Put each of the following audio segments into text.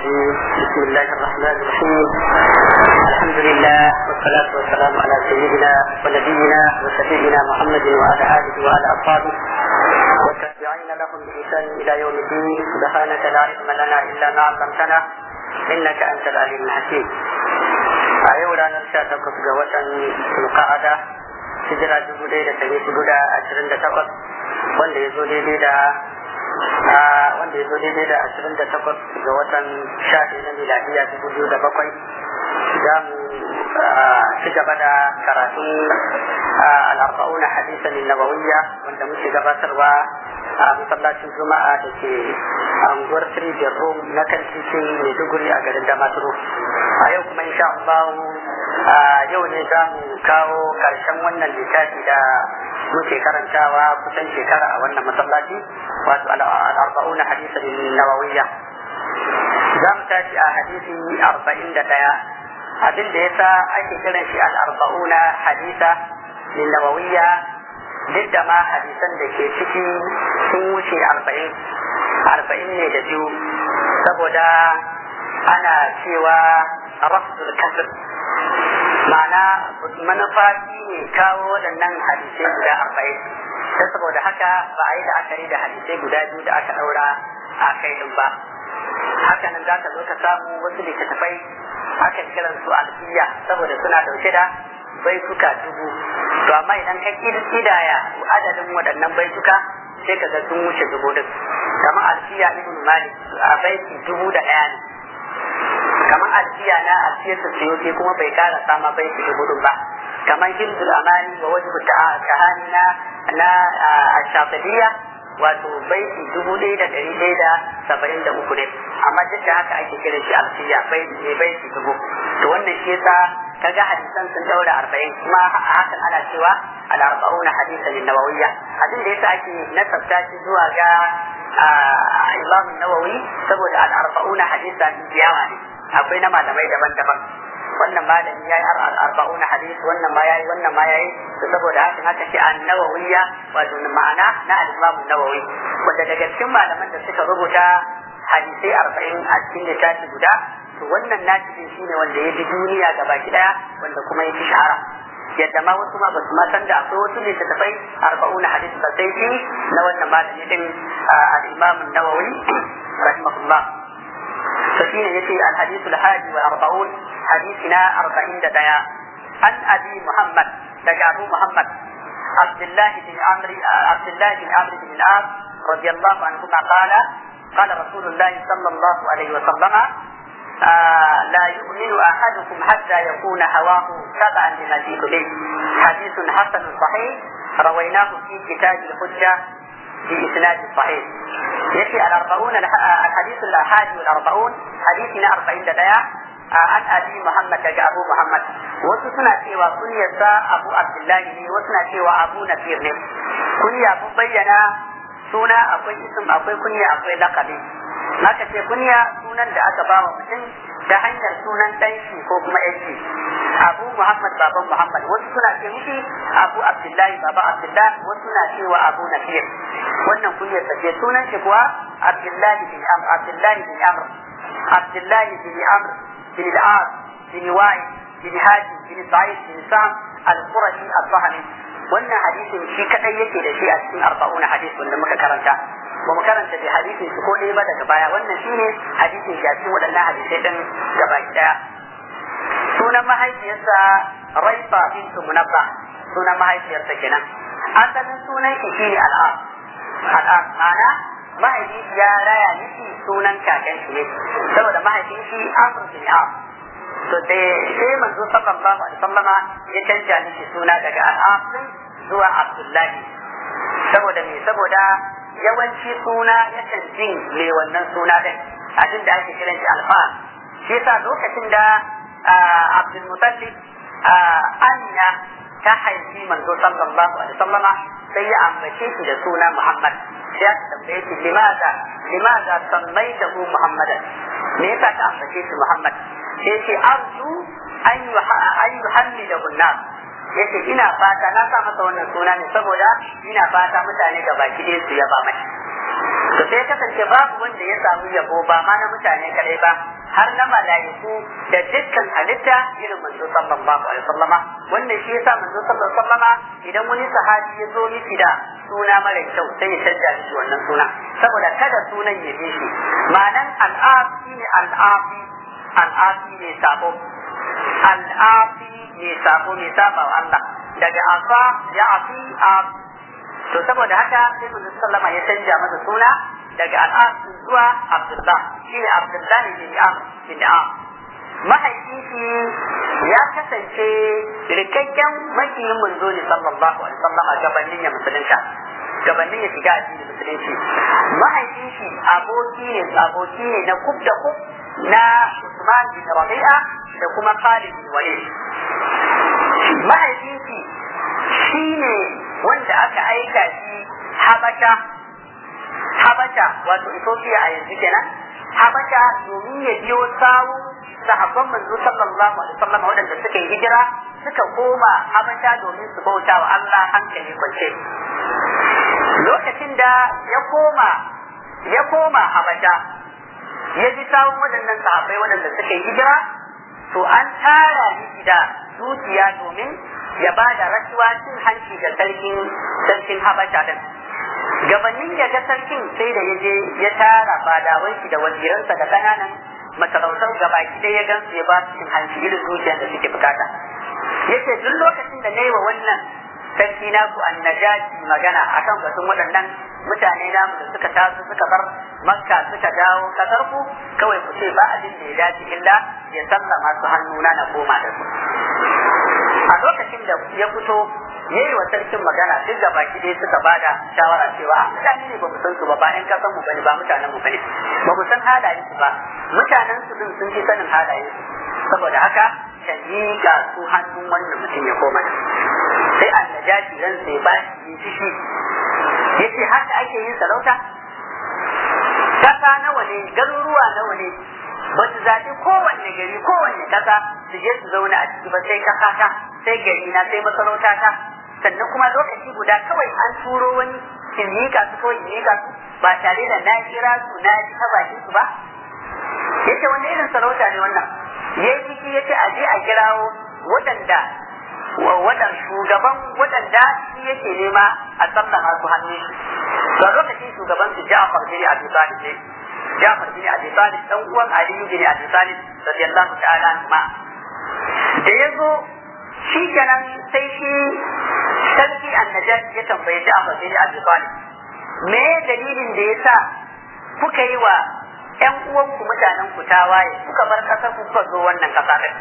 الرجيم بسم الله الرحمن الرحيم الحمد لله والصلاة والسلام على سيدنا ونبينا وشفيعنا محمد وعلى آله وعلى أصحابه والتابعين لهم بإحسان إلى يوم الدين سبحانك لا علم لنا إلا ما علمتنا إنك أنت العليم الحكيم أيوة نرشا تقص قوة القعدة hijira dubu ɗaya da ɗari hudu da ashirin da takwas wanda ya zo daidai da wanda ya zo daidai da ashirin da takwas ga watan sha ɗaya na miladiya dubu biyu da bakwai za mu ci gaba da karatun al'arba'una hadisan nabawiyya wanda muke gabatarwa a masallacin juma'a da ke anguwar Trijiyar Rom na kan titin Maiduguri a garin Damaturu. A yau kuma insha Allah yau ne za mu kawo ƙarshen wannan littafi da muke karantawa kusan shekara a wannan masallaci wato al'arba'una hadisan nawawiyya. Za mu tashi a hadisi arba'in da ɗaya abin da yasa ake kiran shi al'arba'una hadisa nawawiyya duk da ma hadisan da ke ciki sun wuce arba'in arba'in ne da biyu saboda ana cewa rafsul kasir ma'ana manufa shi ne kawo waɗannan hadisai guda arba'in ta saboda haka ba a yi la'akari da hadisai guda biyu da aka ɗaura a kai ɗin ba haka nan za ka zo ka samu wasu littattafai akan kiran su alfiya saboda suna ɗauke da baituka dubu to amma idan ka kidaya adadin waɗannan baituka sai ka ga sun wuce dubu din kamar alfiya ibn malik a baiti dubu da ɗaya ne kamar alfiya na alfiyar ta siyoke kuma bai kara sama baiti dubu din ba kamar hindul amani wa wajhu kahani na na ashafadiyya wato baiti dubu ɗaya da ɗari ɗaya da saba'in da uku ne amma duk da haka ake kiran shi alfiya baiti ne baiti dubu to wannan shi yasa kaga hadisan sun daura arba'in kuma a hakan ana cewa al-arba'un hadisan nawawiyya abin da yasa ake nasabta shi zuwa ga Imam Nawawi saboda al-arba'un hadisan yawa ne akwai na malamai daban-daban wannan malami yayi al-arba'un hadis wannan ma yayi wannan ma yayi saboda hakan haka ce an-nawawiyya wato ma'ana na al-Imam Nawawi wanda daga cikin malaman da suka rubuta hadisai arba'in a cikin littafi guda to wannan nasirin shi ne wanda ya bi duniya gaba daya wanda kuma ya fi shahara yadda ma wasu ma ba su ma san da akwai wasu ne tafai arba'una hadis ba sai shi na wannan malami din al-imam an-nawawi rahimahullah to shine yace al-hadith al-hadi wa arba'un hadithina arba'in da daya an abi muhammad daga abu muhammad abdullah bin amri abdullah bin amri bin al-as radiyallahu anhu qala قال رسول الله صلى الله عليه وسلم آه لا يؤمن احدكم حتى يكون هواه تبعا لما جئت به حديث حسن صحيح رويناه في كتاب الحجه باسناد صحيح يأتي الأربعون الحديث الأحادي والأربعون حديثنا أربعين دقيقة عن أبي محمد جاء أبو محمد وسنا سوى كنية أبو عبد الله وسنا سوى أبو نفير كنية أبو بينا سنة أبو اسم أبو كنية أبو لقبي Maka ce kunya sunan da aka ba wa mutum ta hanyar sunan ɗanshi ko kuma yanki. Abu Muhammad baban Muhammad wasu suna ce mishi Abu Abdullahi baba Abdullahi wasu suna cewa Abu Nafir. Wannan kunyar sa ce sunan shi kuwa Abdullahi bin Amr Abdullahi bin Amr Abdullahi bin Amr bin Al-As bin Wa'i bin Hadi bin Sa'id bin Sam Al-Qurashi Al-Fahmi. Wannan hadisin shi kadai yake da shi a cikin arba'una hadis wanda muka karanta. ba mu karanta da hadisin su ko ɗaya ba daga baya wannan shine hadisin shi a cikin waɗannan hadisai ɗin gaba ɗaya sunan mahaifiyarsa raifa bintu munabba sunan mahaifiyarsa kenan asalin sunan shi shine al'am al'am ma'ana mahaifin ya raya miki sunan kakan shi ne saboda mahaifin shi amr bin am to sai manzo sallallahu alaihi wasallama ya canja miki suna daga al'am zuwa abdullahi saboda me saboda yawanci suna yakan jin me wannan suna din abin da ake kiran shi alfa shi yasa lokacin da Abdul Mutallib Anya ta haifi manzo sallallahu alaihi wasallama sai ya ambace shi da suna Muhammad sai ya tambaye shi limaza limaza sammaitahu Muhammadan me yasa ka ambace shi Muhammad sai ce arju an yuhammidahu an-nas yace ina fata na sa masa wannan suna ne saboda ina fata mutane ga baki ɗaya su yaba mai to sai kasance babu wanda ya samu yabo ba ma na mutane kadai ba har na malaiku da dukkan halitta irin manzo sallallahu alaihi wasallama wannan shi yasa manzo sallallahu alaihi wasallama idan wani sahabi ya zo miki da suna mara kyau sai ya canja shi wannan suna saboda kada sunan ya bi shi ma'anan al'afi ne al'afi al'afi ne sabo al'afi ne sabo ne saba wa Allah daga afa ya afi a to saboda haka sai manzo sallama ya canja masa suna daga al'afi zuwa Abdullah shine Abdullah bin Amr bin Amr mahaifinki ya kasance rikakken makiyin manzo ne sallallahu alaihi wasallam a gabanin ya musulunta gabanin ya shiga addinin musulunci mahaifinki aboki ne aboki ne na kub da kub na Usman bin Rabi'a da kuma Khalid bin Walid mahaifinki shine wanda aka aika shi Habasha Habasha wato Ethiopia a yanzu kenan Habasha domin ya biyo sawu sahabban manzo sallallahu alaihi wasallam waɗanda suka yi hijira suka koma Habasha domin su bauta wa Allah hankali kwance lokacin da ya koma ya koma Habasha ya ji sawun waɗannan sahabbai waɗanda suka yi hijira to an tara ni da dukiya domin ya ba da rashuwa cin hanci ga sarkin sarkin Habasha din gabanin ya ga sarkin sai da ya je ya tara fadawan shi da waziransa da kananan masarautar gabaki ɗaya ya gansu ya ba su cin hanci irin dukiyar da suke bukata yace duk lokacin da na yi wa wannan sarki naku annajaji magana akan batun waɗannan mutane namu da suka taso suka bar makka suka dawo kasar ku kawai ku ce ba abin da ya dace illa ya sallama su hannuna na koma da su a lokacin da ya fito ya yi wa sarkin magana duk da baki dai suka bada shawara cewa mutane ne ba mu san su ba bayan ka san mu bane ba mutanen mu bane ba mu san halayen su ba mutanen su din sun fi sanin halayen su saboda haka ka miƙa su hannun wannan mutum ya koma da sai annajashi ran sai ba shi ciki yace haka ake yin sarauta kasa nawa ne garuruwa nawa ne ba su zaɓi kowanne gari kowanne kasa su je su zauna a ciki ba sai kasa ta sai gari na sai masarauta ta sannan kuma lokaci guda kawai an turo wani in miƙa su ko in miƙa su ba tare da na kira su na ji ta bakin su ba yace wanda irin sarauta ne wannan yayi ciki yace a je a kirawo waɗanda waɗan shugaban waɗanda shi yake nema a sallama su hannu shi to lokacin shugaban su Ja'far bin Abi Talib ne Ja'far bin Abi Talib dan uwan Ali bin Abi Talib radiyallahu ta'ala anhu da yazo shi kenan sai shi sarki annajashi ya tambaye Ja'far bin Abi Talib me dalilin da yasa kuka yi wa ƴan uwanku mutanen ku tawaye kuka bar ƙasar ku kuka zo wannan ƙasa din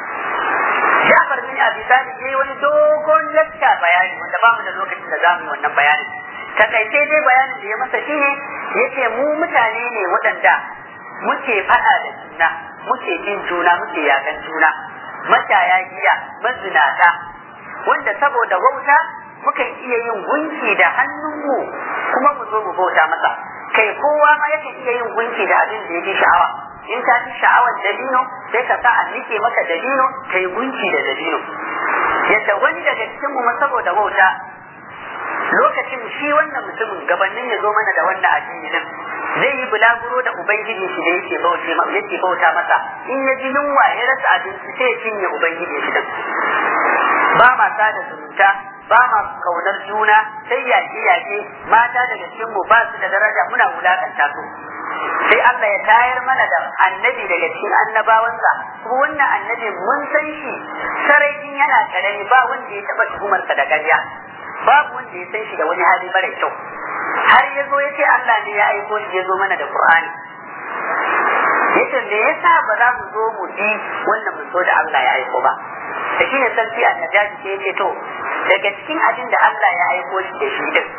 Ja'far bin Abi Talib yayi wani dogon lakka bayani wanda ba mu da lokacin da zamu yi wannan bayani takaice dai bayanin da ya masa shine yace mu mutane ne waɗanda muke faɗa da juna muke jin juna muke yakan juna mashaya giya mazinata wanda saboda wauta mukan iya yin gunki da hannunmu kuma mu zo mu bauta masa kai kowa ma yakan iya yin gunki da abin da ya fi sha'awa in ka fi sha'awar dabino sai ka sa a nike maka dabino ka yi gunki da dabino yadda wani daga cikin mu saboda wauta lokacin shi wannan mutumin gabanin ya zo mana da wannan addini din zai yi bulaguro da ubangiji shi da yake bauce yake bauta masa in ya ji yunwa ya rasa abinci sai ya cinye ubangiji shi din ba ma sada zumunta ba ma kaunar juna sai yaƙe yaƙe mata daga cikin mu ba su da daraja muna wulakanta su sai Allah ya tayar mana da annabi daga cikin annabawansa kuma wannan annabi mun san shi sarajin yana karami ba wanda ya taɓa tuhumarsa da ƙarya babu wanda ya san shi da wani hali mara kyau har ya zo ya ce Allah ne ya aiko shi ya zo mana da Qur'ani yace me yasa ba za mu zo mu bi wannan mun so da Allah ya aiko ba da shine sarki annajaji sai yace to daga cikin abin da Allah ya aiko shi da shi din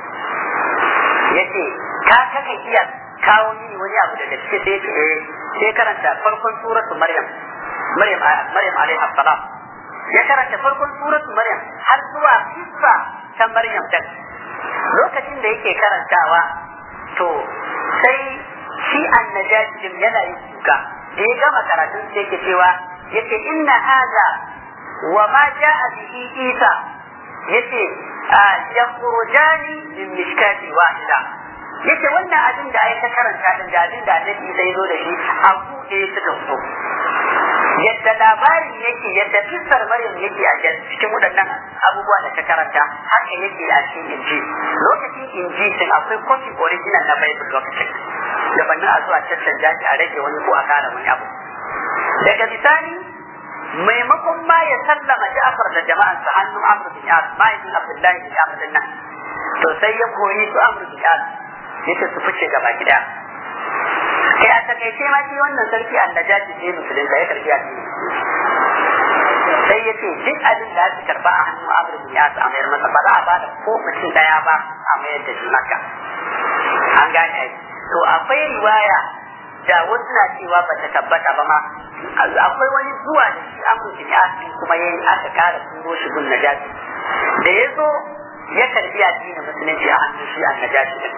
yace ka kaka iya kawo mini wani abu daga cikin sai yace eh sai karanta farkon suratu Maryam Maryam Maryam alaiha salam ya karanta farkon suratu Maryam har zuwa kissa ta Maryam din lokacin da yake karantawa to sai shi annajaji din yana yin kuka da ya gama karatun sai yake cewa yace inna hadha wa ma jaa bihi Isa yace yakhrujani min mishkati wahida yace wannan abin da ai ka karanta din da abin da annabi zai zo da shi a buɗe suka fito yadda labarin yake yadda kissar maryam yake a cikin waɗannan abubuwa da ta karanta haka yake a cikin inji lokacin inji din akwai kofi original na bible lokacin gabanin a zuwa caccanja shi a rage wani ko a kara wani abu daga bisani maimakon ma ya sallama Ja'far da jama'ansa hannun Amr bin As mahaifin Abdullahi bin Amr din nan to sai ya koyi su Amr bin As yace su fice gaba gida kai a takaice ma shi wannan sarki annajaji ne musulun da ya karbi addini sai ya ce duk abin da aka karba a hannun Amr bin As a mayar masa ba za a ba da ko mutum daya ba a mayar da shi maka an gane ai to akwai riwaya da wasu na cewa ba ta tabbata ba ma akwai wani zuwa da shi Amr bin As kuma yayi aka kara turo shi gun najaji da ya zo ya karbi addinin musulunci a hannun shi annajaji din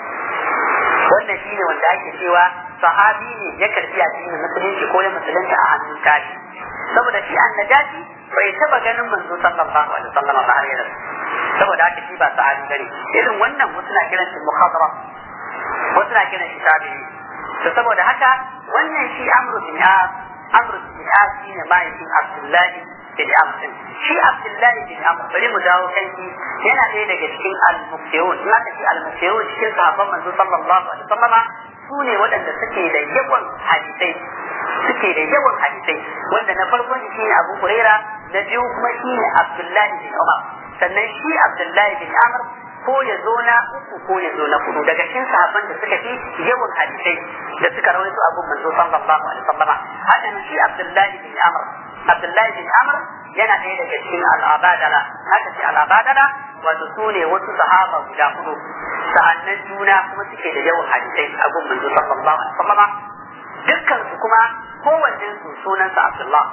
wannan shi ne wanda ake cewa sahabi ne ya karbi addinin musulunci ko ya musulunta a hannun tashi saboda shi annajaji bai taba ganin manzo sallallahu alaihi wasallam ba har yanzu saboda haka shi ba sahabi bane irin wannan wasu na kiran shi muhadara wasu na kiran shi tabi'i to saboda haka wannan shi amru bin as amru bin as shine mahaifin abdullahi bin amr shi abdullahi bin amr bari mu dawo kan shi yana ɗaya daga cikin al-muqtiyun in aka ce al-muqtiyun cikin sahabban manzo sallallahu alaihi wasallama su ne waɗanda suke da yawan hadisai suke da yawan hadisai wanda na farkon shi ne Abu Huraira na biyu kuma shi ne Abdullahi bin Umar sannan shi Abdullahi bin Amr ko ya zo na uku ko ya zo na hudu daga cikin sahabban da suka fi yawan hadisai da suka rawaito Abu Manzo sallallahu alaihi wasallama haka shi Abdullahi bin Amr Abdullahi bin Amr yana ɗaya daga cikin al'abadala haka ce al'abadala wato su ne wasu sahaba guda hudu sa'annan juna kuma suke da yawan hadisai a gun manzo sallallahu alaihi wasallam dukkan su kuma kowanne su sunansa Abdullah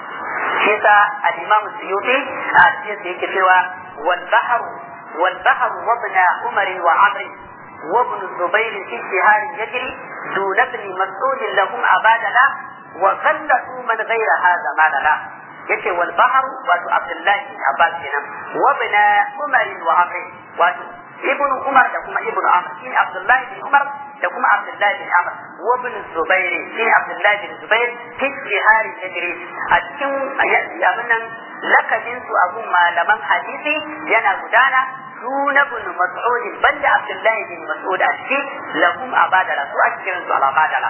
shi yasa al-Imam Suyuti a cikin sa yake cewa wal bahr wal bahr wa ibn Umar wa Amr wa ibn Zubair fi shihar yajri dun ibn Mas'ud lahum abadala wa qallatu man ghayra hadha malala yace wal bahr wato Abdullah bin Abbas kenan wa ibn Umar wa Amr wato ibn Umar da kuma ibn Amr shi Abdullah bin Umar da kuma Abdullah bin Amr wa ibn Zubair shi Abdullah bin Zubair fi jihari tajri a cikin abin nan lakabin su abun malaman hadisi yana gudana suna ibn Mas'ud banda Abdullah bin Mas'ud a cikin lahum abadala su a cikin su abadala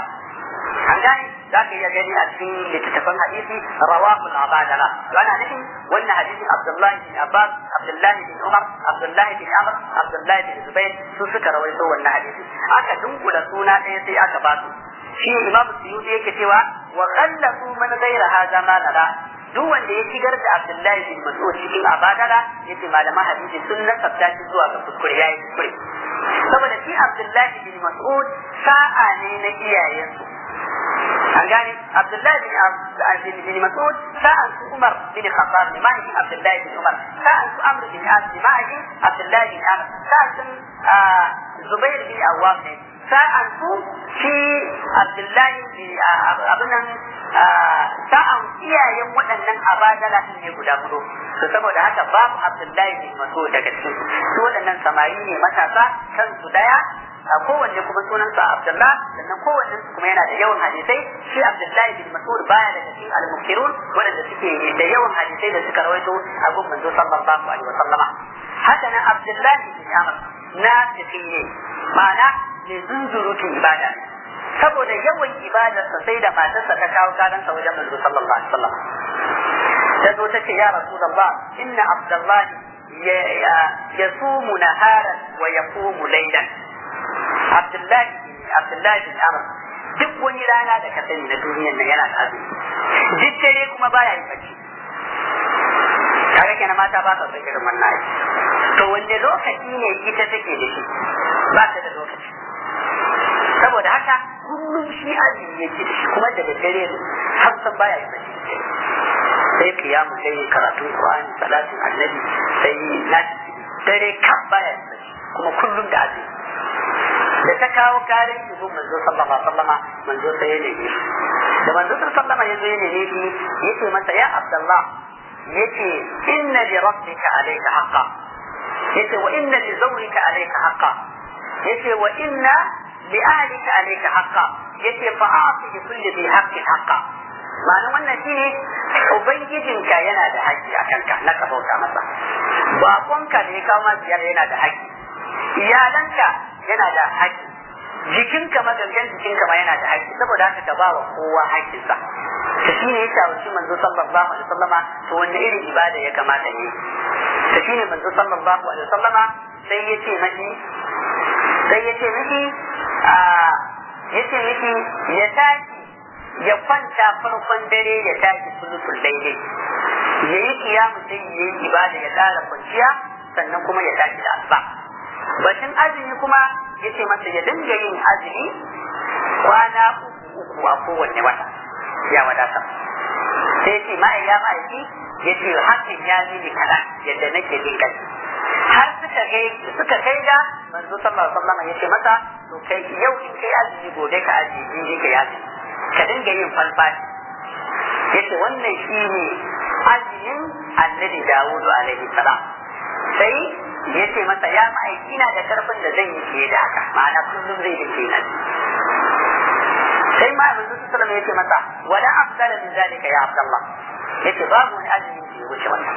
an gane za ka iya gani a cikin littattafan hadisi rawahu al-abadala ana nufin wannan hadisin Abdullahi bin Abbas Abdullahi bin Umar Abdullahi bin Amr Abdullahi bin Zubair su suka rawaito wannan hadisi aka dunkula suna ɗaya sai aka ba su shi Imam Suyuti yake cewa wa qallasu man ghayra hadha ma nara duk wanda ya shigar da Abdullahi bin Mas'ud cikin abadala yace malaman hadisi sun nasabta shi zuwa ga kuskure yayi kuskure saboda shi Abdullahi bin Mas'ud sa'a ne na iyayensu an gane Abdullahi bin bin Mas'ud sa'an su Umar bin Khattab ne mai Abdullahi bin Umar sa'an su Amr bin As ne mai Abdullahi bin Amr sa'an su Zubair bin Awwam ne sa'an su shi Abdullahi bin abin nan sa'an iyayen waɗannan abadala ne guda hudu to saboda haka babu Abdullahi bin Mas'ud daga cikin su waɗannan samari ne matasa kansu daya a kowanne kuma sunansa Abdullah sannan kowanne su kuma yana da yawan hadisai shi Abdullahi bin Mas'ud baya daga cikin al-mukirun waɗanda suke da yawan hadisai da suka rawaito a gun manzo sallallahu alaihi wasallam haka nan Abdullahi bin Amr na ne ma'ana ne zunzurutun ibada saboda yawan ibadarsa sai da matarsa ta kawo karansa wajen manzo sallallahu alaihi wasallam ta zo ta ce ya rasulullah inna Abdullahi يصوم نهارا ويقوم ليلا Abdullahi Abdullahi bin Amr duk wani rana da ka sani na duniyar nan yana da azumi duk dare kuma baya yin bacci kaga kenan mata ba sa son irin wannan aiki to wanda lokaci ne ita take da shi ba ta da lokaci saboda haka kullum shi azumi yake da shi kuma da dare ne har san baya yin bacci sai kiyamu sai karatun Qur'ani salatin annabi sai na dare kan baya yin bacci kuma kullum da azumi da ta kawo karin shugab manzo sallallahu alaihi wasallama manzo sai ya neme shi da manzo sallallahu alaihi ya neme shi yace masa ya abdullah yace inna li rabbika alayka haqqa yace wa inna li zawrika alayka haqqa yace wa inna li ahlika alayka haqqa yace fa a'ti bi kulli bi haqqin haqqa ma'ana wannan shine ubangijinka yana da haƙƙi a kanka na ka bauta masa bakonka da ya kawo ma ziyara yana da haƙƙi iyalanka yana da haƙƙi jikinka magangan jikinka ma yana da haƙƙi saboda haka ka ba wa kowa haƙƙinsa ta shi ne ya shawarci manzo sallallahu alaihi wasallama to wanda irin ibada ya kamata ne ta shi ne manzo sallallahu alaihi wasallama sai ya ce mashi sai ya ce mishi ya ce mishi ya tashi ya kwanta farkon dare ya tashi sulutul daidai ya yi kiyamu sai ya yi ibada ya ƙara kwanciya sannan kuma ya tashi da asuba batun azumi kuma ya ce masa ya dinga yin azumi kwana uku uku a kowanne wata ya wadata sai ce ma'a ya ma'aiki ya ce hakan ya mini kaɗan yadda nake jin kai har suka kai suka kai da manzo sallallahu alaihi wasallam ya ce masa to kai yau in kai azumi gobe ka azumi in ka azumi ka dinga yin falfashi yace wannan shine azumin annabi Dawudu alaihi salam sai ya ce masa ya ma'aiki na da karfin da zan yi fiye da haka ma'ana kullum zai yi kenan sai ma abin su sallama ya ce masa wala afdala min zalika ya abdallah yace babu wani azumi da ya wuce wannan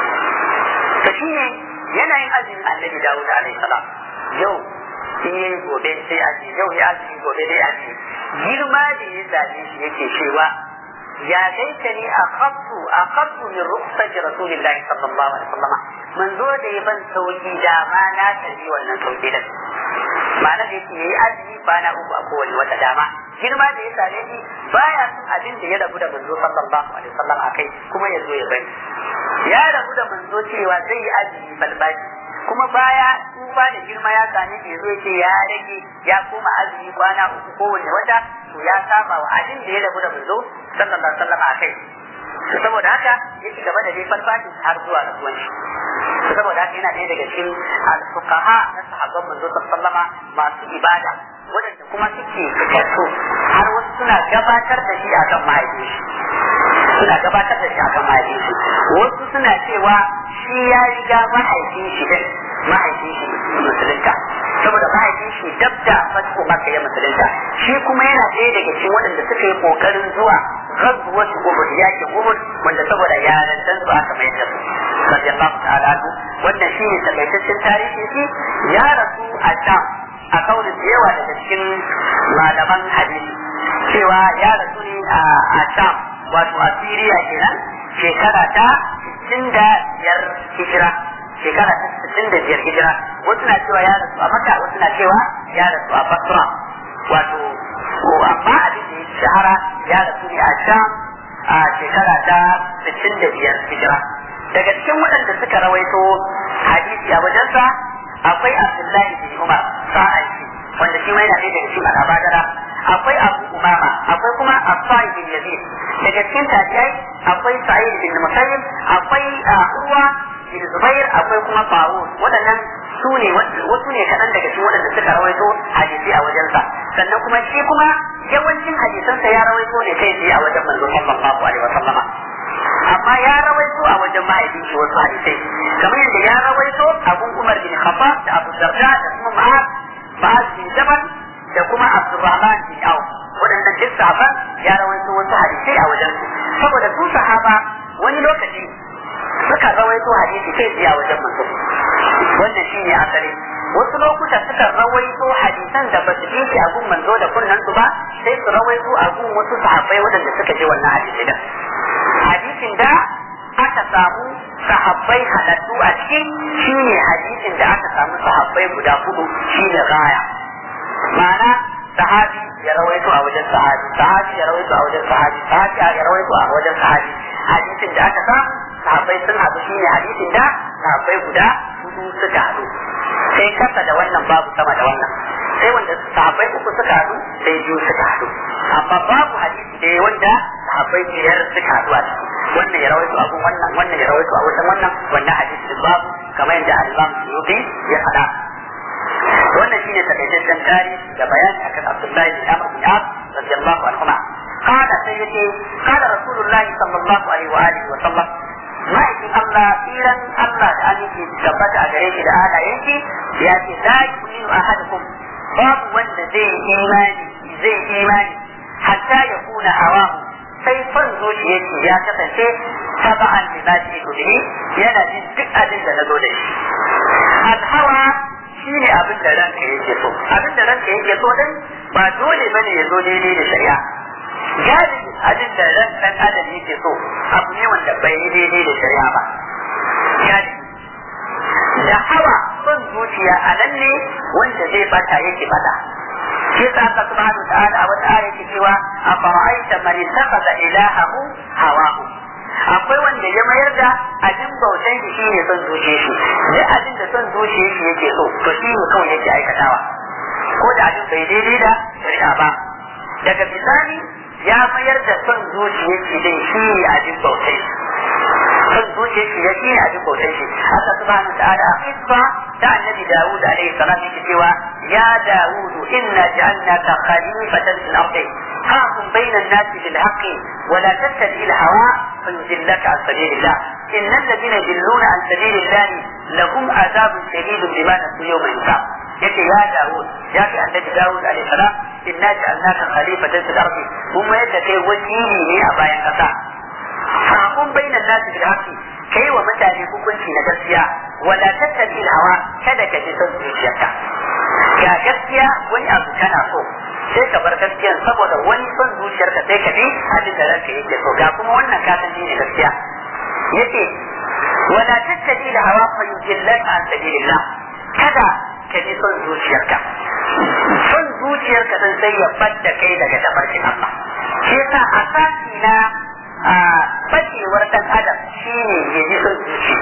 to shine yanayin azumin annabi Dawud alaihi salam yau in yayi gobe sai aji yau ya aji gobe dai aji girma da ya zabe shi yake cewa ya laitani akhaftu akhaftu min rukhsati rasulillahi sallallahu alaihi wasallam manzo da ya ban sauki da ma na tafi wannan sauki da ma'ana da yake yayi azumi bana uku a kowane wata dama girma da ya same shi baya son abin da ya rabu da manzo sallallahu alaihi wasallam akai kuma ya zo ya bari ya rabu da manzo cewa zai yi azumi balbashi kuma baya tsufa da girma ya same shi zo ce ya rage ya koma azumi kwana uku kowane wata to ya saba wa abin da ya rabu da manzo sallallahu alaihi wasallam akai to saboda haka ya ci gaba da dai farfashin har zuwa rasuwan shi to saboda haka yana ɗaya daga cikin al-fuqaha na sahabban manzo sallallahu masu ibada waɗanda kuma suke fitattu har wasu suna gabatar da shi akan mahaifin shi suna gabatar da shi akan mahaifin shi wasu suna cewa shi ya riga mahaifin shi din mahaifin shi musulunta saboda mahaifin shi dab da fasiko maka ya musulunta shi kuma yana ɗaya daga cikin waɗanda suka yi ƙoƙarin zuwa gazuwar uhud yakin uhud wanda saboda yarantan su aka mai da su radiyallahu ta'ala anhu wannan shi ne takaitaccen tarihi shi ya rasu a sham a kaunin da yawa daga cikin malaman hadisi cewa ya rasu ne a sham wato a siriya kenan shekara ta 65 hijira shekara ta 65 hijira wasu na cewa ya rasu a maka wasu na cewa ya rasu a basra wato amma abin da ya shahara ya rasu ne a sham a shekara ta 65 hijira daga cikin waɗanda suka rawaito hadisi a wajensa akwai abdullahi bin umar sa'an shi wanda shi ma yana ɗaya daga cikin al'abadara akwai abu umama akwai kuma afai bin yazid daga cikin tabi'ai akwai sa'id bin musayyib akwai urwa bin zubair akwai kuma farun waɗannan su ne wasu ne kaɗan daga cikin waɗanda suka rawaito hadisi a wajensa sannan kuma shi kuma yawancin hadisansa ya rawaito ne kai tsaye a wajen manzo sallallahu alaihi wa sallama amma ya rawaito a wajen mahaifin shi wasu hadisai kamar yadda ya rawaito abun umar bin khattab da abu darda da kuma ma'az ma'az bin jabal da kuma abdurrahman bin auf waɗannan duk sahaban ya rawaito wasu hadisai a wajen su saboda su sahaba wani lokaci suka rawaito hadisi kai tsaye a wajen manzo wannan shine asali wasu lokuta suka rawaito hadisan da ba su shi a gun manzo da kunnan su ba sai su rawaito a gun wasu sahabbai waɗanda suka ji wannan hadisi da hadisin da aka samu sahabbai halattu a cikin shine hadisin da aka samu sahabbai guda hudu shine gaya ma'ana sahabi ya rawaito a wajen sahabi sahabi ya rawaito a wajen sahabi sahabi ya rawaito a wajen sahabi hadisin da aka samu sahabbai sun haɗu shine hadisin da sahabbai guda hudu suka haɗu sai kasa da wannan babu sama da wannan sai wanda sahabbai uku suka haɗu sai biyu suka haɗu amma babu hadisi da wanda sahabbai biyar suka haɗu a ciki wannan ya rawaito abun wannan wannan ya rawaito a wajen wannan wannan hadisi babu kamar yadda al-Imam Suyuti ya faɗa wannan shine takaitaccen tarihi da bayani akan Abdullahi bin Amr bin As radiyallahu anhu قال سيدي قال رسول الله صلى الله عليه وآله وسلم ما ma'aikin Allah tsiran Allah da aminci tabbata a gare shi da halayen shi ya ce la yu'minu ahadukum babu wanda zai imani zai imani hatta ya kuna hawahu sai son zuciyar shi ya kasance taba'an da za shi kudi yana jin duk abin da na zo da shi alhawa shi ne abin da ranka yake so abin da ranka yake so din ba dole bane ya zo daidai da shari'a galibi abin da ran dan adam yake so abu ne wanda bai yi daidai da shari'a ba galibi da hawa son zuciya a nan ne wanda zai bata yake bata shi yasa Allah subhanahu wa ta'ala a wata aya yake cewa a fara'aita man ittakhadha ilahahu hawahu akwai wanda ya mayar da abin bautan shi shine son zuciyar shi duk abin da son zuciyar shi yake so to shi ne kawai yake aikatawa ko da abin bai daidai da shari'a ba daga bisani ya mayar da son zuciyar shi din shi ne abin bautan shi son zuciyar shi ya shi ne abin bautan shi Allah subhanahu wa ta'ala a kisba ta annabi Dawud alaihi salam yake cewa ya Dawud inna ja'alnaka khalifatan fil ardi حاكم بين الناس بالحق ولا تتبع الهوى فيضلك عن سبيل الله ان الذين يضلون عن سبيل الله لهم عذاب شديد بما نسوا يوم الحساب yake ya Dawud ya fi annabi Dawud alaihi salam inna ja'alnaka khalifatan fil ardi kuma yadda kai wakili ne a bayan kasa hakun bainan nasi bil haqqi kai wa mutane hukunci na gaskiya wala tattabi hawa kada ka ji son zuciyarka ga gaskiya wani abu kana so sai ka bar gaskiya saboda wani son zuciyarka sai ka bi abin da ranka yake so ga kuma wannan ka san ne gaskiya yace wala tattabi hawa fa yujillaka an sabilillah kada ka ji son zuciyarka son zuciyarka dan sai ya badda kai daga tafarkin Allah shi yasa asasi na a bacewar dan adam shine ya ji son zuciya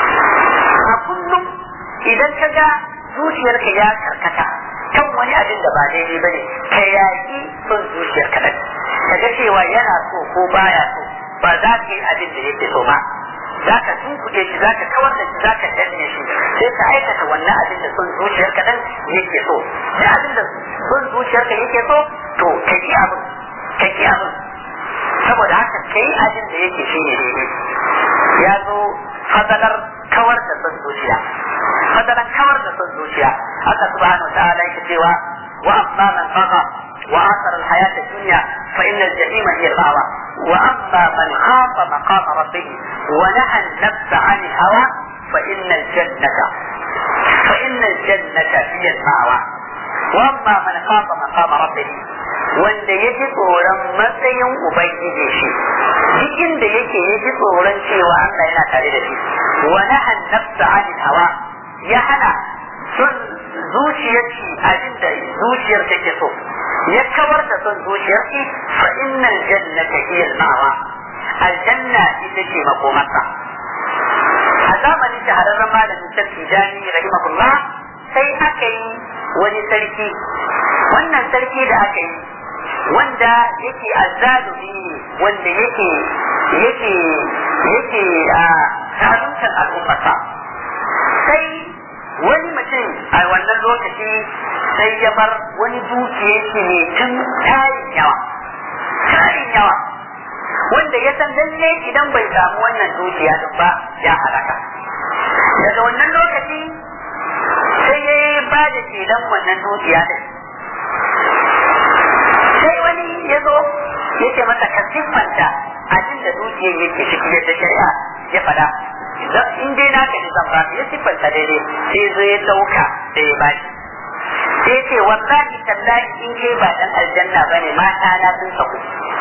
a kullum idan ka ga zuciyarka ya karkata kan wani abin da ba daidai ba ne ka yaƙi son zuciyarka ɗan ka ga cewa yana so ko baya so ba za ka yi abin da yake so ba za ka tunkuɗe shi za ka kawar da shi za ka danne shi sai ka aikata wannan abin da son zuciyarka ɗan yake so sai abin da son zuciyarka yake so to ka ki abin ka ki abin saboda haka kai abin da yake shi ne daidai ya zo fadalar kawar da son zuciya fadalar kawar da son zuciya Allah subhanahu wa ta'ala yake cewa wa amma man baqa wa asara al-hayat ad-dunya fa inna al-jahima hiya al-ma'wa wa amma man khafa maqama rabbih wa naha an-nafsa 'an al-hawa fa inna al-jannata fa inna al-jannata hiya al-ma'wa wa amma man khafa maqama rabbih wanda ya ji tsoron matsayin ubangiji shi duk inda yake ya ji tsoron cewa Allah yana tare da shi wa nahan nafsa anil hawa ya hana son zuciyar shi abin da zuciyar take so ya kawar da son zuciyar shi fa innal jannata hiya al-ma'wa aljanna ita ce makomarsa a zamanin shahararren malamin sarki jani rahimahullah sai aka yi wani sarki wannan sarki da aka yi wanda yake azzalumi wanda yake yake yake a zaluntar al'ummarsa sai wani mutum a wannan lokaci sai ya bar wani dukiya shi ne tun tarin yawa tarin yawa wanda ya san lalle idan bai samu wannan dukiya din ba ya halaka daga wannan lokaci sai ya ba da shelan wannan dukiya din sai wani ya zo ya ce masa ka siffanta abin da dukiyar yake ciki yadda shari'a ya faɗa in dai naka ne zan ba ya siffanta daidai sai zo ya dauka da ya bashi sai ce wallahi tallahi in kai ba dan aljanna bane mata na sun saku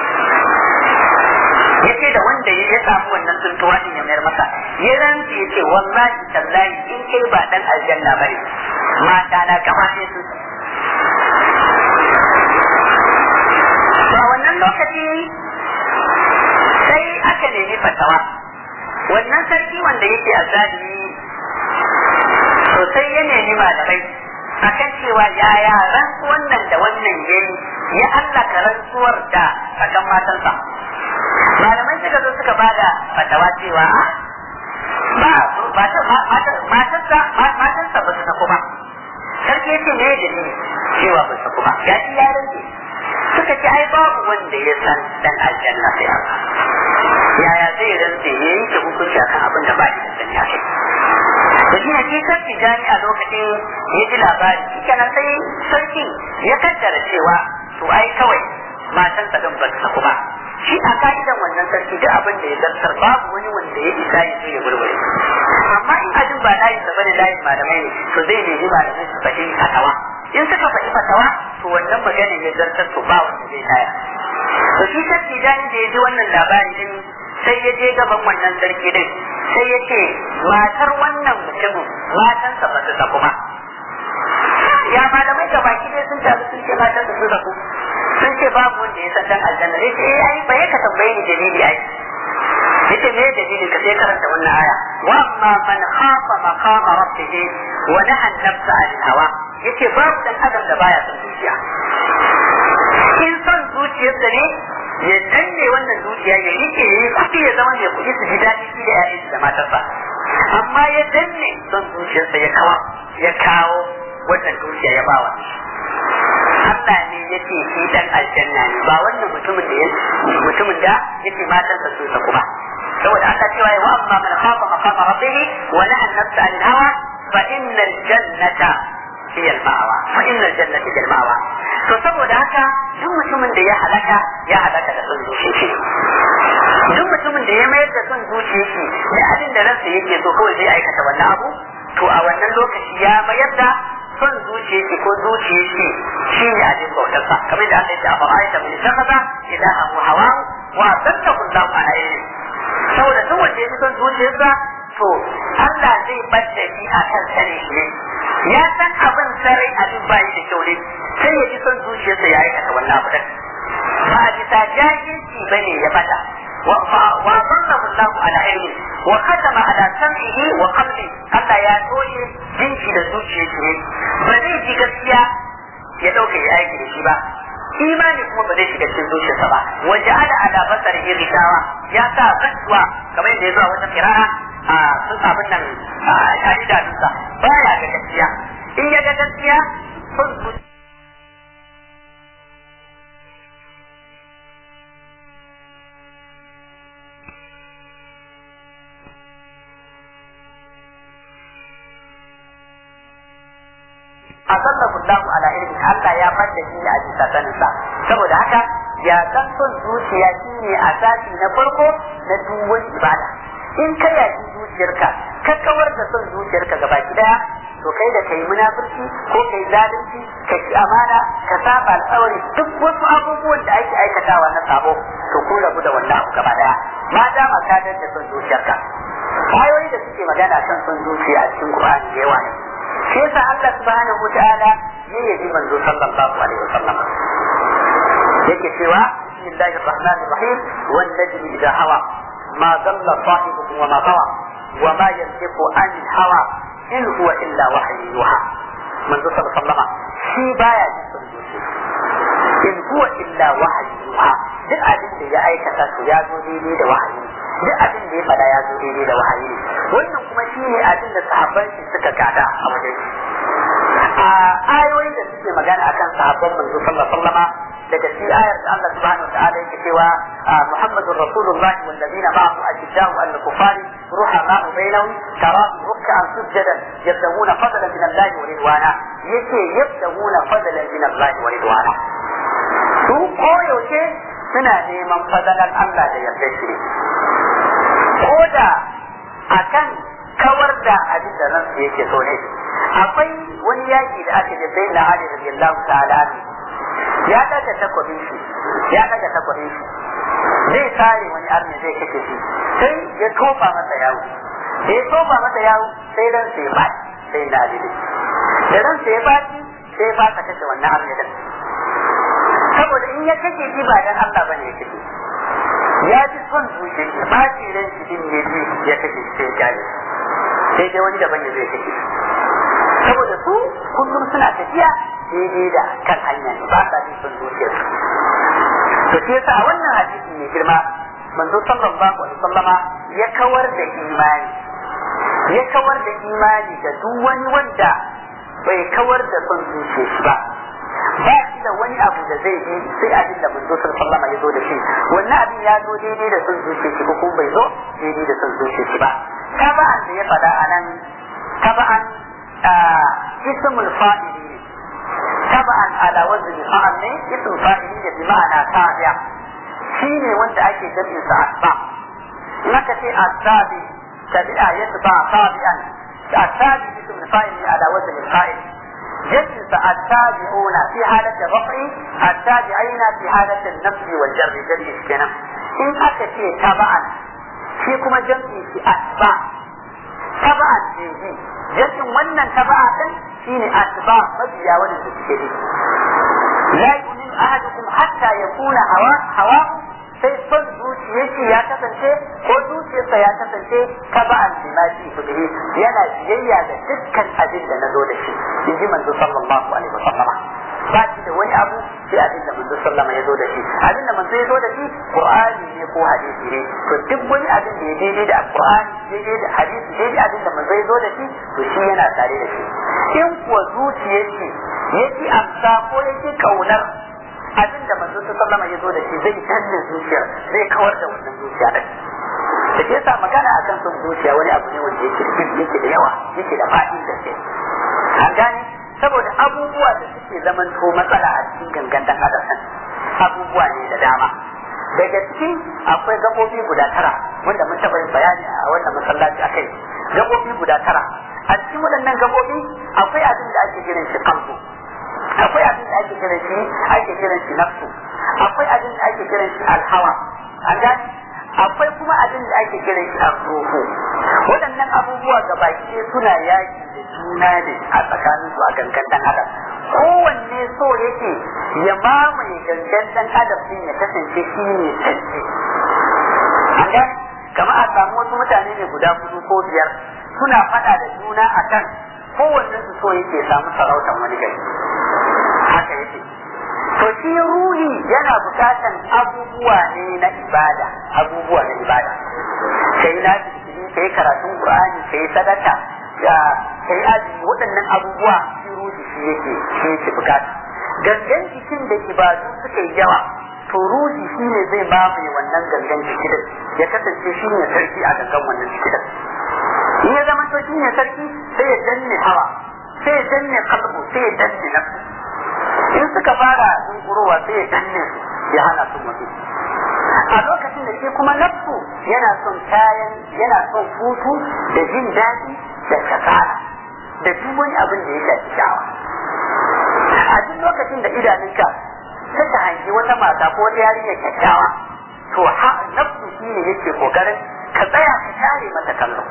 ya ce da wanda ya samu wannan tuntuwa din ya mayar masa ya rantsi ya ce wallahi tallahi in kai ba dan aljanna bane mata na gaba sai sun saku ba wannan lokaci sai aka nemi fatawa wannan sarki wanda yake azzalimi sosai ya nemi malamai akan cewa yaya rantsuwan nan da wannan yayi ya allaka rantsuwar da akan matansa malamai suka zo suka bada fatawa cewa ba matansa matansa ba su sako ba sarki yace me da ni cewa ba su sako ba ya ci ya rantsi suka ce ai babu wanda ya san dan aljanna sai Allah yaya zai rantse ya yanke hukunci akan abin da ba shi da sani a kai da shi ne shi sarki jani a lokacin ya ji labari shi kenan sai sarki ya kaddara cewa to ai kawai matansa din ba su saku ba shi a ka'idan wannan sarki duk abin da ya zartar babu wani wanda ya isa ya zo ya gurgure amma in ajin ba layin sa bane layin malamai ne to zai nemi malamai su faɗi fatawa in suka faɗi fatawa to wannan magana ya zartar to ba wanda zai taya to shi sarki jani da ya ji wannan labari din sai ya je gaban wannan sarki din sai ya ce matar wannan mutumin matansa ba su saku ba ya malamai ga baki dai sun taru sun ce matan su saku sun ce babu wanda ya san dan aljanna sai ce eh ai bai ka tambaye ni dalili ai yace me dalili ka sai karanta wannan aya wa amma man khafa maqama rabbih wa naha an-nafsa 'anil hawa yace babu dan adam da baya son zuciya in son zuciyarsa ne ya danne wannan zuciya ya rike ya yi kuɗi ya zama mai kuɗi su ji daɗi shi da yayin da matarsa amma ya danne son zuciyarsa ya kawo ya kawo wannan zuciya ya bawa Allah ne yake shi dan aljanna ne ba wannan mutumin da mutumin da yake matarsa su saku ba saboda Allah cewa wa amma man khafa maqama rabbih wa naha an-nafsa 'anil hawa fa innal jannata hiya al-ma'wa fa innal jannata hiya al-ma'wa to saboda haka duk mutumin da ya halaka ya halaka da son zuciya shi duk mutumin da ya mayar da son zuciya shi da abin da ransa yake so kawai zai aikata wannan abu to a wannan lokaci ya mayar da son zuciya shi ko zuciya shi shi ne abin bautarsa kamar da Allah ya ce a fara'aita min shakaza idan abu hawa wa sallahu Allahu ala ilmi saboda duk wanda ya fi son zuciyarsa to Allah zai bada shi a kan sani shi ya san abin sarai abin bayi da kyau ne sai ya ji son zuciyarsa ya aikata wannan abu da ba a bisa jahilci bane ya bada wa sallahu Allahu ala ilmi wa khatama ala sam'ihi wa qalbi Allah ya toye jinki da zuciyarsa ne ba zai ji gaskiya ya dauka ya aiki da shi ba imani kuma ba zai shiga cikin zuciyarsa ba wa ja'ala ala basarihi rishawa ya sa kasuwa kamar yadda ya zo a wata qira'a a sun abin nan a shahida dusa baya ga gaskiya in ya ga gaskiya sun asallahu Allah ala ilmi Allah ya fadda shi a bisa saninsa saboda haka ya san son zuciya shine asasi na farko na duk wani ibada in ka yaki zuciyarka ka kawar da son zuciyarka gaba daya to kai da kai munafurci ko kai zalunci ka ki amana ka saba alƙawari duk wasu abubuwan da ake aikatawa na sabo to ku rabu da wannan abu gaba daya ma dama ka da son zuciyarka ayoyi da suke magana kan son zuciya a cikin Qur'ani da yawa ne shi yasa Allah subhanahu wataala ya yabi manzo sallallahu alaihi wasallam yake cewa bismillahir rahmanir rahim wan najmi idha hawa ma dalla sahibukum wa ma gawa wa ma yantiqu anil hawa in huwa illa wahyu yuha manzo sallallahu alaihi wasallam shi baya jin son zuciya in huwa illa wahyu yuha duk abin da ya aikata to ya zo daidai da wahayi duk abin da ya fada ya zo daidai da wahayi wannan kuma shi ne abin da sahabban shi suka gada a wajen a ayoyi da suke magana akan sahabban manzo sallallahu alaihi wasallam daga shi ayar da Allah subhanahu wa ta'ala yake cewa Muhammadur Rasulullah wal ladina ma'ahu ashidda'u al kufari ruhama'u bainahum tarahum ruk'an sujadan yabtaguna fadlan min Allah wa ridwana yake yabtaguna fadlan min Allah wa ridwana su koyaushe suna neman fadalan Allah da yarda shi ko da akan kawar da abin da ransu yake so ne akwai wani yaki da aka je sai na Ali radiyallahu ta'ala ya daga takwabin shi ya daga takwabin shi zai kare wani arni zai kake shi sai ya tofa masa yawo da ya tofa masa yawo sai ran sai ya baki sai na Ali da ran sai ya baki sai ya fasa kashe wannan arni din saboda in ya kake shi ba dan Allah bane ya kake ya ji son zuciya shi ba shi ran shi din ya ji ya kake sai ya kare sai dai wani daban ya zai kake saboda su kullum suna tafiya daidai da kan hanya ne ba sa bin son zuciyar su to shi yasa a wannan hadisi mai girma manzo sallallahu alaihi wasallama ya kawar da imani ya kawar da imani da duk wani wanda bai kawar da son zuciyar shi ba ba shi da da wani abu da zai yi sai abin da manzo sallallahu alaihi ya zo da shi wannan abin ya zo daidai da son zuciya shi ko kuma bai zo daidai da son zuciya shi ba taba'an da ya faɗa a nan taba'an ismul fa'ili taba'an ala wazni fa'al ne ismul fa'ili da bi ma'ana tabi'a shine wanda ake jami'in sa asba in aka ce asabi tabi'a yatba tabi'an asabi ismul fa'ili ala wazni fa'il جنس التابعون في حالة الرفع التابعين في حالة النفس والجر جنس كنا إن أكتي تبعا في كما جنس في أتباع تبعا فيه جنس ونن تبعا شيني أتباع مبيا ونن تشكري لا يؤمن أحدكم حتى يكون هواه هواه sai son zuciyarki ya kasance ko zuciyarsa ya kasance ka ba an limaji kudiri yana biyayya da dukkan abin da na zo da shi in ji manzo sallallahu alaihi wasallama ba shi da wani abu sai abin da manzo sallama ya zo da shi abin da manzo ya zo da shi qur'ani ne ko hadisi ne to duk wani abin da ya daidai da qur'ani daidai da hadisi daidai abin da manzo ya zo da shi to shi yana tare da shi in kuwa zuciyarki yake amsa ko yake kaunar abin da manzo sallama ya zo da shi zai danne zuciya zai kawar da wannan zuciya din da ke sa magana akan son zuciya wani abu ne wanda yake da yake da yawa yake da faɗi da ke an gane saboda abubuwa da suke zamanto matsala a cikin gangan dan adam abubuwa ne da dama daga cikin akwai gabobi guda tara wanda mun taɓa yin bayani a wannan masallaci akai gabobi guda tara a cikin waɗannan gabobi akwai abin da ake kiran shi kalbu akwai abin da ake kiran shi ake kiran shi nafsu akwai abin da ake kiran shi alhawa an gane akwai kuma abin da ake kiran shi arruhu waɗannan abubuwa gabaki suna yaki da juna ne a tsakanin su a gangan dan adam kowanne so yake ya mamaye gangan dan adam din ya kasance shi ne sarki an gane kamar a samu wasu mutane ne guda hudu ko biyar suna faɗa da juna akan kowanne su so yake samu sarautar wani gari haka yake to shi ruhi yana bukatan abubuwa ne na ibada abubuwa na ibada kai na zikiri kai karatun qur'ani kai sadaka ya kai azumi waɗannan abubuwa shi ruhi shi yake shi yake bukata gangan jikin da ibadu suka yi yawa to ruhi shi ne zai mamaye wannan gangan jikin ya kasance shi ne sarki a gangan wannan jikin in ya zama to shi ne sarki sai ya danne hawa sai ya danne kalbu sai ya danne nafsu in suka fara dunkurowa sai ya danne su ya hana su mutu a lokacin da shi kuma nafsu yana son kayan yana son hutu da jin daɗi da kasala da duk wani abin da ya shafi shawa a duk lokacin da idanunka suka hangi wata mata ko wata yarinya kyakkyawa to ha nafsu shi ne yake kokarin ka tsaya ka share mata kallo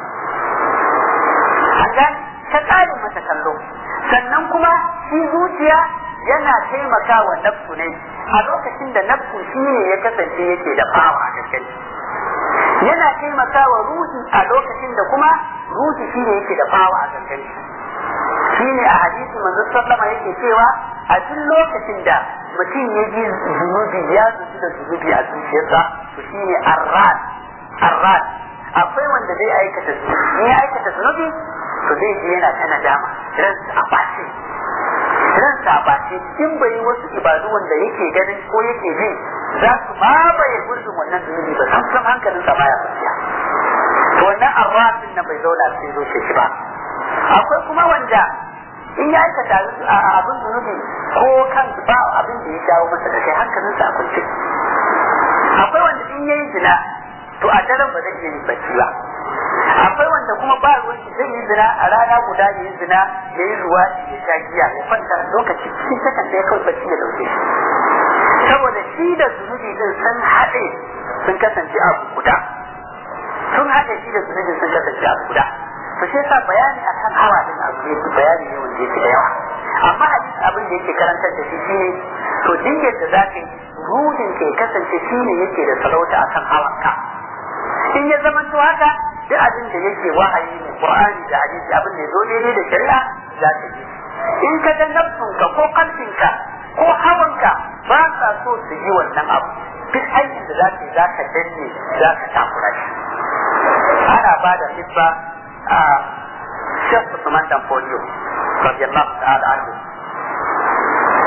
an gane ka tsare mata kallo sannan kuma shi zuciya yana taimaka wa nafsu ne a lokacin da nafsu shi ne ya kasance yake da fawa a gaske yana taimaka wa ruhi a lokacin da kuma ruhi shi ne yake da fawa a gaske shi ne a hadisi manzo sallama yake cewa a duk lokacin da mutum ya ji zunubi ya zuci da zunubi a zuciyarsa to shi ne arrad arrad akwai wanda zai aikata zunubi ya aikata zunubi to zai je yana ta nadama ransa a bace ransa a bace in bai yi wasu ibadu wanda yake ganin ko yake jin za su mamaye gurbin wannan zunubi ba san san hankalin sa baya kwanciya to wannan arrafin na bai zauna sai zo shi ba akwai kuma wanda in ya aikata abin zunubi ko kan ba abin da ya jawo masa da kai hankalin sa a kwance akwai wanda in yayi zina to a daren ba zai iya yin bacci ba akwai wanda kuma ba ruwan shi zai yi zina a rana guda ya yi zina ya yi ruwa ya sha giya ya kwanta lokaci cikin sakan da ya kawai bacci ya dauke shi saboda shi da zunubi din sun haɗe sun kasance abu guda sun haɗe shi da zunubi sun kasance abu guda to shi yasa bayani akan hawa din abu ne bayani ne wanda yake da yawa amma hadisi abin da yake karantar da shi shine to duk yadda za ka yi ruhin ke kasance shine yake da sarauta akan hawanka in ya zama to haka duk abin da yake wahayi ne Qur'ani da hadisi abin da zo daidai da shari'a za ka yi in ka ga nafsunka ko kalbinka ko hawanka ba sa so su yi wannan abu duk aikin da za ka yi za ka danne za ka takura shi ana ba da hibba a Shekh Usman Dan Folio radiyallahu ta'ala anhu a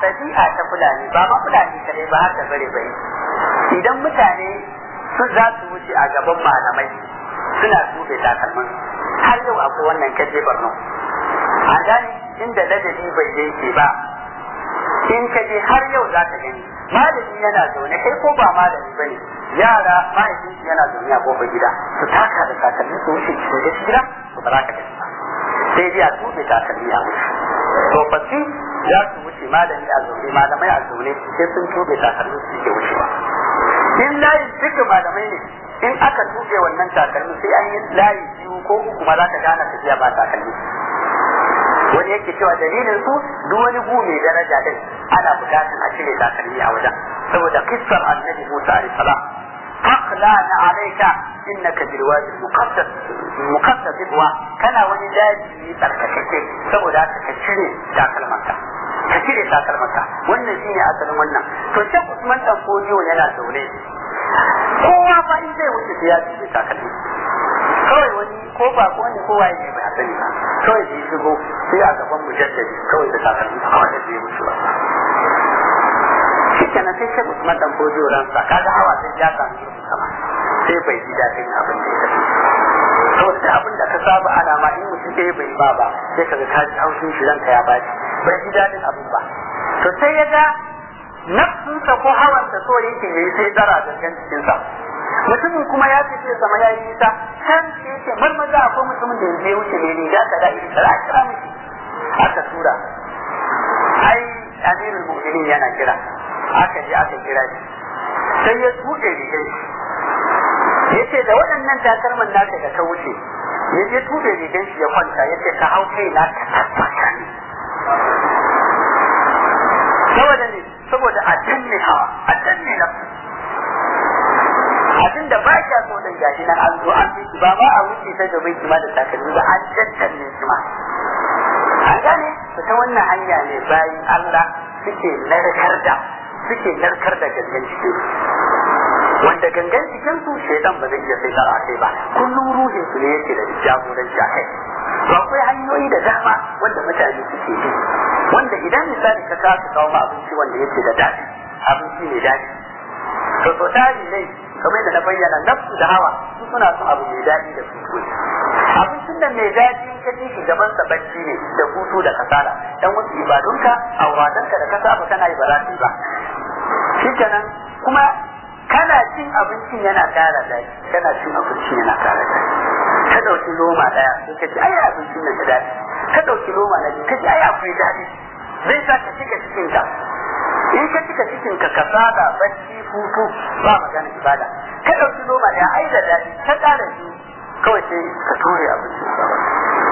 ɗabi'a ta fulani ba ma fulani kadai ba har da bare bare idan mutane su za su wuce a gaban malamai suna tube takalman har yau akwai wannan kaje barno a gane inda ladabi bai yake ba in ka je har yau za ka gani malami yana zaune kai ko ba malami ba ne yara mahaifin yana zaune a kofar gida su taka da takalmi su wuce su je gida su ba za ka gani ba sai dai a tube takalmi a wuce tsofaffi za su wuce malami a zaune malamai a zaune sai sun tube takalmi su ke wuce ba in layin duka malamai ne in aka tuɓe wannan takalmi sai an yi layi biyu ko uku ma za ka gana tafiya ba takalmi wani yake cewa dalilin su duk wani gu mai daraja din ana bukatar a cire takalmi a wajen saboda kissar annabi Musa alaihi salam aqlana alayka innaka bil wadi muqaddas muqaddas wa kana wani daji tsarkakeke saboda haka ka cire takalmanka ka cire takalmanka wannan shine asalin wannan to sai Usman dan Fodio yana zaune kowa fa in zai wuce sai ya cire takalmi kawai wani ko ba ko wani kowa ne bai sani ba kawai da ya shigo sai a gaban mujaddadi kawai da takalmi kawai da zai wuce ba shi kenan sai shi Usman dan Fodio ransa kaga hawa sai ya samu irin sama sai bai ji daɗin abin da ya tafi saboda abin da ka saba ana ma in mutum ɗaya bai ba ba sai kaga ka ji haushin shi ranka ya baci bai ji daɗin abin ba to sai ya ga nafsinsa ko hawansa so yake yayi sai dara da kan cikinsa mutumin kuma ya fice sama ya yi nisa can sai yake marmaza akwai mutumin da yanzu ya wuce ne riga ka da iri kira kira miki aka tura ai amirul mu'minin yana kira aka je aka kira shi sai ya tuɗe rigar shi yace da waɗannan takalman naka da ka wuce ya je tuɗe rigar shi ya kwanta yace ka hau kai na ka tabbata ne saboda ne saboda a danne hawa a danne nafsu abin da ba kya so dan gashi nan an zo an bi ba ma a wuce ta gaban kima da takalmi ba an daddanne kima an gane ta wannan hanya ne bayan Allah suke narkar da suke narkar da gangan cikin wanda gangan cikin su shaidan ba zai iya sai a kai ba kullum ruhin su ne yake da jagoranci a kai to akwai hanyoyi da dama wanda mutane suke bi wanda idan misali ka kasa kawo ma abinci wanda yake da daɗi abinci mai daɗi to to tari ne kamar yadda na bayyana nafsu da hawa su suna son abu mai daɗi da hutu abincin da mai daɗi ka ji shi gaban sa bacci ne da hutu da kasala dan wasu ibadunka auradanka da ka saba kana yi ba za su yi ba shikenan kuma kana cin abincin yana ƙara daɗi kana cin abincin yana ƙara daɗi ka ɗauki loma ɗaya sai ka ji ai abincin nan da daɗi ka ɗauki loma na biyu ka ji ai akwai daɗi zai sa ka cika cikinka in ka cika cikinka ka saba bacci hutu ba magana ibada ka ɗauki loma ɗaya ai da daɗi ka ƙara biyu kawai sai ka ture abincin a gaba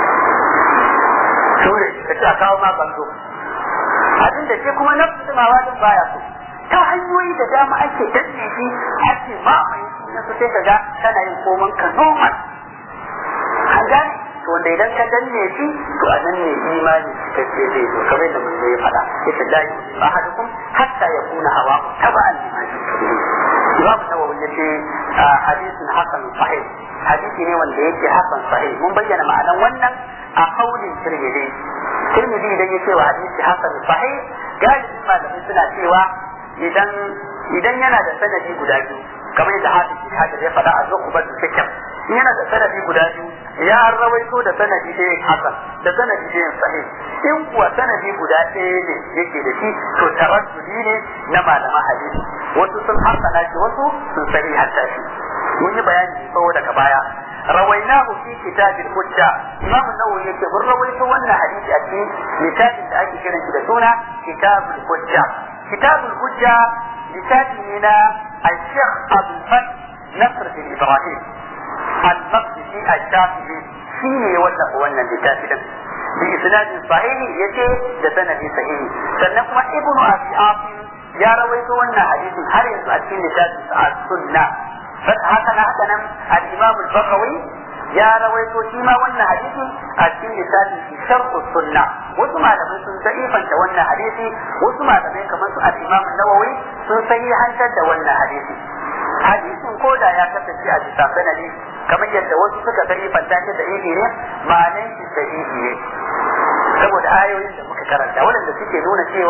ture ka ce a kawo ma banzo abin da ke kuma nafsu tumawa din baya so ta hanyoyi da dama ake danne shi ake mamaye shi na su sai ka ga kana yin koman ka normal an gane to wanda idan ka danne shi to a nan ne imani cikakke zai zo kamar yadda mun ya faɗa yace la yu'minu ahadukum hatta yakuna hawa taba'an lima yu'minu Imam Nawawi yace hadisin hasan sahih hadisi ne wanda yake hasan sahih mun bayyana ma'anan wannan a kaulin Tirmidhi Tirmidhi idan yace wa hadisi hasan sahih galibin malamai suna cewa idan idan yana da sanadi guda biyu kamar yadda hafiz hajar ya faɗa a zukubar da fikir in yana da sanadi guda biyu ya rawaito da sanadi ɗaya hasan da sanadi ɗaya sahih in kuwa sanadi guda ɗaya ne yake da shi to taraddudi ne na malaman hadisi wasu sun hasana shi wasu sun sahih hatta shi mun yi bayani tsawo daga baya rawainahu fi kitabil hujja imam an-nawawi yake mun rawaito wannan hadisi a cikin littafin da ake kiran shi da suna kitabul hujja kitabul hujja littafi ne na الشيخ أبو الفتح نصر بن إبراهيم المقدسي الشافعي شيني ولا وانا لتافدا بإسناد صحيح يتي لسند صحيح سنكم ابن أبي عاصم يا رويت وانا حديث هل يسأل لتافد السنة هكذا هكذا الإمام البغوي يا رويت شيما وانا حديث أتين لتافد شرط السنة wasu malamai sun da'ifanta wannan hadisi wasu malamai kamar su al-Imam Nawawi sun sahihantar da wannan hadisi hadisin ko da ya kasance a bisa sanadi kamar yadda wasu suka da'ifanta shi da ihi ne ma'anan shi sahihi ne saboda ayoyin da muka karanta waɗanda suke nuna cewa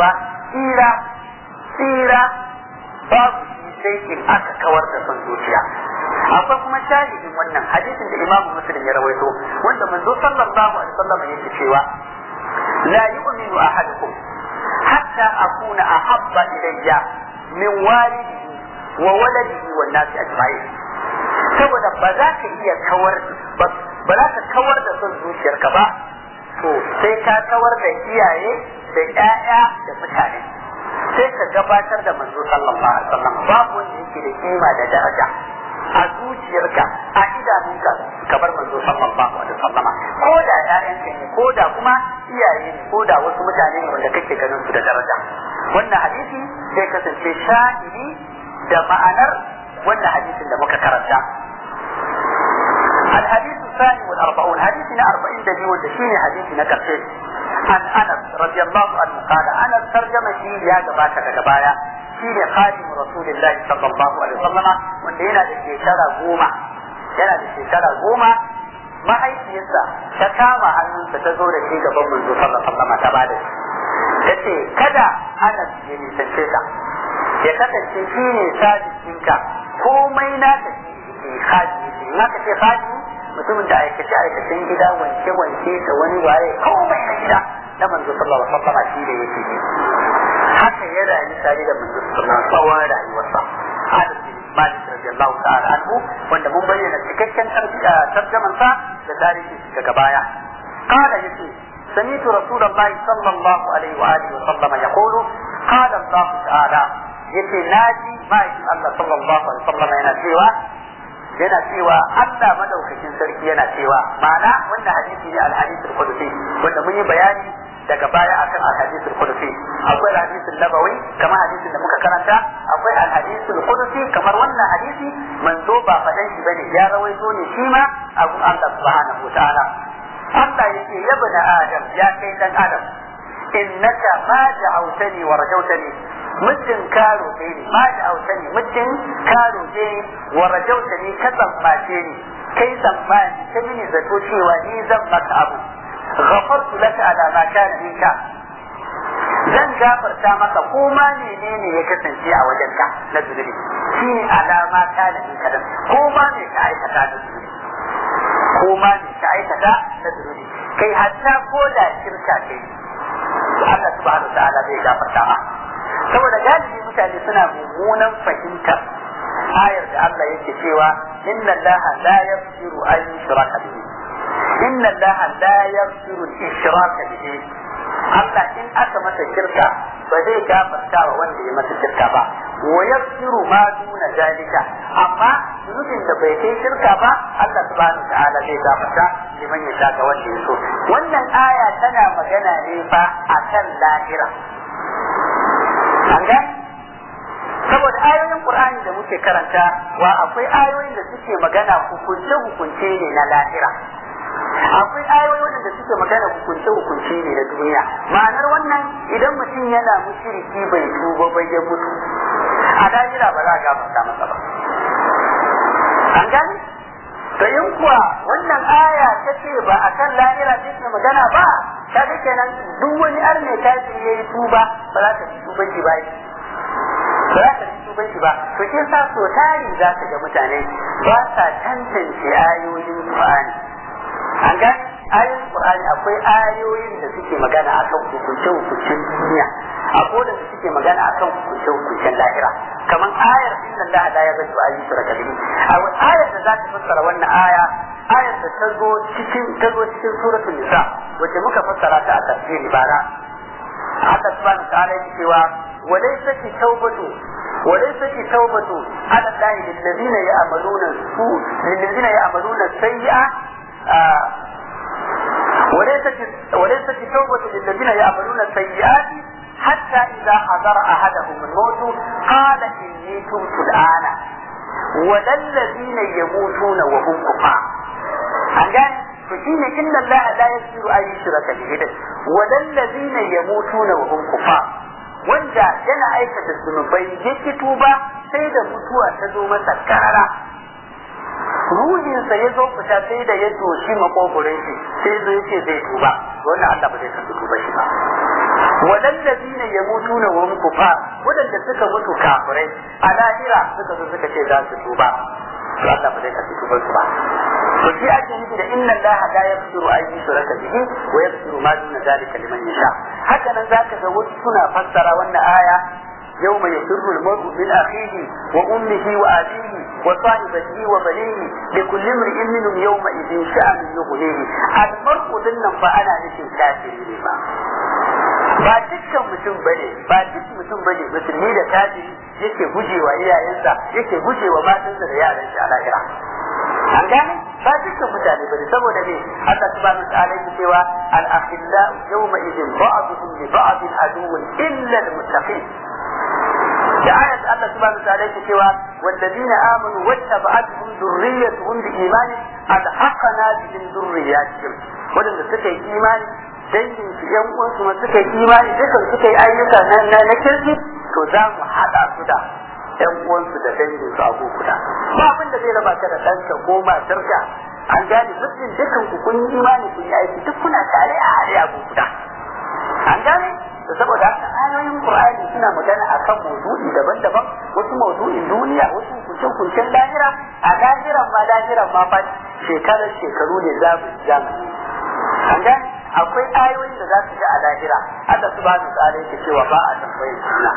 tsira tsira babu shi sai in aka kawar da son zuciya akwai kuma shahidin wannan hadisin da Imam Muslim ya rawaito wanda manzo sallallahu alaihi wasallam yake cewa la yu'minu ahadukum hatta akuna ahabba ilayya min walidihi wa waladihi wan nasi ajma'in saboda ba za ka iya kawar ba za ka kawar da son zuciyarka ba to sai ka kawar da iyaye da ƴaƴa da mutane sai ka gabatar da manzo sallallahu alaihi wasallam babu wanda yake da kima da daraja a zuciyarka a idanunka kamar manzo sallallahu alaihi wasallam ko da ƴaƴanka ne ko da kuma iyaye ne ko da wasu mutane ne wanda kake ganin su da daraja wannan hadisi sai kasance shahidi da ma'anar wannan hadisin da muka karanta الحديث الثاني والأربعون حديثنا أربعين دليل والدشيني حديثنا كرشيش عن أنس رضي الله عنه قال أنس ترجمة شيء يا جباك جبايا شيء خادم رسول الله صلى الله عليه وسلم wanda yana da shekara goma yana da shekara goma mahaifiyarsa ta kama hannunsa ta zo da shi gaban manzo sallallahu alaihi wasallam ta bada shi ta ce kada Anas ya nisance ka ya kasance shi ne sadiqinka komai na ta shi khadi in aka ce khadi mutumin da aikace aikacen gida wanke wanke da wani waye komai na gida na manzo sallallahu alaihi wasallam shi da yake yi haka ya rayu tare da manzo sallallahu alaihi wasallam tsawon rayuwarsa Anas bin Malik radiyallahu ta'ala anhu wanda mun bayyana cikakken tarjaman sa da tarihi daga baya قال يسي سمعت رسول الله صلى الله عليه وآله وسلم يقول قال الله تعالى يسي ناجي ما يسي الله صلى الله عليه وسلم yana cewa yana cewa Allah madaukakin sarki yana cewa ma'ana wannan hadisi ne al-hadith al-qudsi wanda mun yi bayani daga baya akan al-hadith al-qudsi akwai al-hadith al-nabawi kamar hadisin da muka karanta akwai al-hadith al-qudsi kamar wannan hadisi manzo ba fadan shi bane ya rawaito ne shi ma abu Allah subhanahu wa ta'ala Allah yake ya bani Adam ya kai dan Adam innaka ma da'awtani wa rajautani muddin ka roƙe ni ma da'awtani muddin ka roƙe ni wa rajautani ka tsammace ni kai tsammani ta mini zato cewa ni zan maka abu ghafartu laka ala ma kana minka zan gafarta maka ko ma menene ya kasance a wajenka na zunubi shine alama kana minka dan ko ma me ka aikata na zunubi ko ma me ka aikata na zunubi kai hatta ko da shirka kai Allah subhanahu wa ta'ala zai gafarta ma saboda galibi mutane suna mummunan fahimtar ayar da Allah yake cewa inna Allah la yaghfiru an yushraka bihi inna Allah la yaghfiru al-ishraka bihi Allah in aka masa shirka ba zai gafarta wa wanda ya masa shirka ba wa yaghfiru ma duna zalika amma zunubin da bai kai shirka ba Allah subhanahu ta'ala zai gafarta liman ya ga wanda ya so wannan aya tana magana ne fa akan lahira an ga saboda ayoyin Qur'ani da muke karanta wa akwai ayoyin da suke magana hukunce hukunce ne na lahira akwai ayoyi wanda suke magana hukunce hukunce ne na duniya ma'anar wannan idan mutum yana mushriki bai tuba bai ya mutu a lahira ba za a gafarta masa ba an gani to in kuwa wannan aya ta ce ba a kan lahira take magana ba ta ga kenan duk wani arne ta ce yayi tuba ba za ta tuba shi ba ba za ta tuba shi ba to kin sa so tari za ka ga mutane ba sa tantance ayoyin Qur'ani an ga ayoyin Qur'ani akwai ayoyin da suke magana akan hukuncin hukuncin duniya akwai da suke magana akan hukuncin hukuncin lahira kamar ayar inna Allah la yaghfiru an yushraka bihi a ayar da za ta fassara wannan aya ayar da ta zo cikin ta zo cikin suratul nisa wacce muka fassara ta a tafsiri bara Allah subhanahu wa ta'ala yake cewa وليست التوبة وليست التوبة على الله للذين يعملون السوء للذين يعملون السيئة آه وليست وليست التوبة للذين يعملون السيئات حتى إذا حضر أحدهم الموت قال إني تبت الآن ولا الذين يموتون وهم كفار أنجان فشين إن الله لا يغفر أن يشرك به وللذين يموتون وهم كفار wanda yana aikata zunubai ya ki tuba sai da mutuwa ta zo masa karara ruhinsa ya zo fita sai da ya doshi makogoron shi sai zo ya ce zai tuba wannan Allah ba zai san tuba shi ba wadallazina yamutuna wa hum kufar wadanda suka mutu kafirai a lahira suka zo suka ce za su tuba to Allah ba zai karbi tubar su ba to shi ake nufi da inna Allah la yaghfiru an yushraka bihi wa yaghfiru ma duna zalika liman yasha haka nan zaka ga wasu suna fassara wannan aya يوم يفر المرء من أخيه وأمه وأبيه وصاحبته وبنيه لكل امرئ منهم يومئذ شأن يغنيه المرء ذنب فأنا نشي كافرين ما ba dukkan mutum bane ba duk mutum bane musulmi da kafiri yake gujewa iyayensa yake gujewa matansa da yaran shi a lahira an gane ba dukkan mutane bane saboda me Allah subhanahu wa ta'ala yake cewa al akhilla yawma idin ba'dhum li ba'd aduwwun illa al muttaqin da ayat Allah subhanahu wa ta'ala yake cewa والذين آمنوا واتبعتهم ذريتهم بإيمان ألحقنا بهم ذرياتهم ولن سكي إيمان dangin su yan uwansu ma suka yi imani dukan suka yi ayyuka na na kirki to za mu haɗa su da yan uwansu da dangin su abu guda ba abin da zai raba ka da ɗanka ko matarka an gane mutum dukan ku kun yi imani kun yi aiki duk kuna tare a hare abu guda an gane to saboda haka ayoyin qur'ani suna magana akan mawdu'i daban-daban wasu mawdu'in duniya wasu kuncin-kuncin lahira a lahiran ma lahiran ma fa shekarar shekaru ne zamani an gane akwai ayoyin da za su ga a lahira Allah subhanahu wa ta'ala yake cewa ba a tambayar juna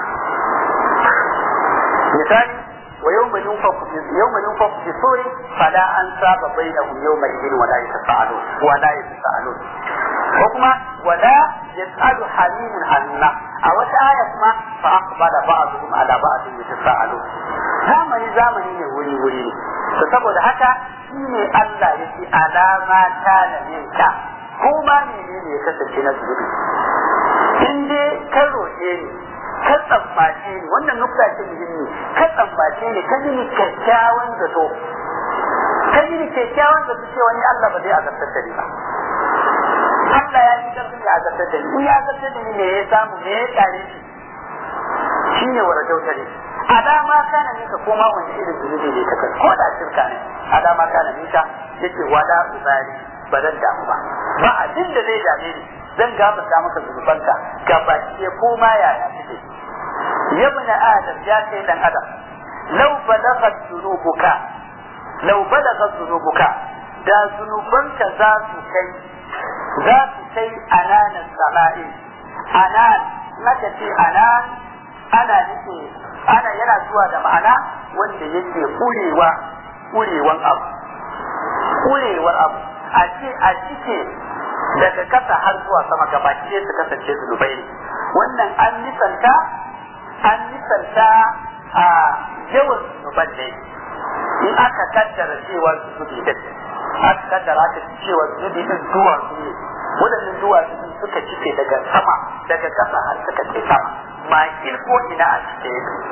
misali wa yawma yunfaku yawma yunfaku fi suri fala ansaba bainahum yawma idin wa la yatasaalun wa la yatasaalun ko kuma wala yasalu halimun hanna a wata aya kuma fa aqbala ba'dhum ala ba'd yatasaalun zamani zamani ne wuri wuri ne to saboda haka shine Allah yake alama ta na minka ko ma menene ya kasance na zunubi in dai ka roƙe ni ka tsammace ni wannan nukta ce muhimmi ka tsammace ni ka yi kyakkyawan zato ka yi kyakkyawan zato cewa ni Allah ba zai azabtar da ni ba Allah ya yi karfin ya azabtar da ni in ya azabtar da ni me ya samu me ya kare shi shine warajauta ne alama kana nika koma wani irin zunubi ne ka ko da shirka ne alama kana nika yake wala ubari ba zan damu ba ba abin da zai dame ni zan gafarta maka zunubanka ga baki ko ma yaya suke ya bani adam ya kai dan adam law balagat dhunubuka law balagat dhunubuka da zunubanka za su kai za su kai ananan sama'i anan naka ce anan ana nufi ana yana zuwa da ma'ana wanda yake kurewa kurewan abu kurewar abu a ce a cike daga kasa har zuwa sama gaba ce su kasance zunubai ne wannan an nisanta an nisanta a yawan zunuban ne in aka kaddara cewa zunubi din aka kaddara aka cewa zunubi din duwatsu ne waɗannan duwatsu din suka cike daga sama daga kasa har suka ce sama ma ko ina a cike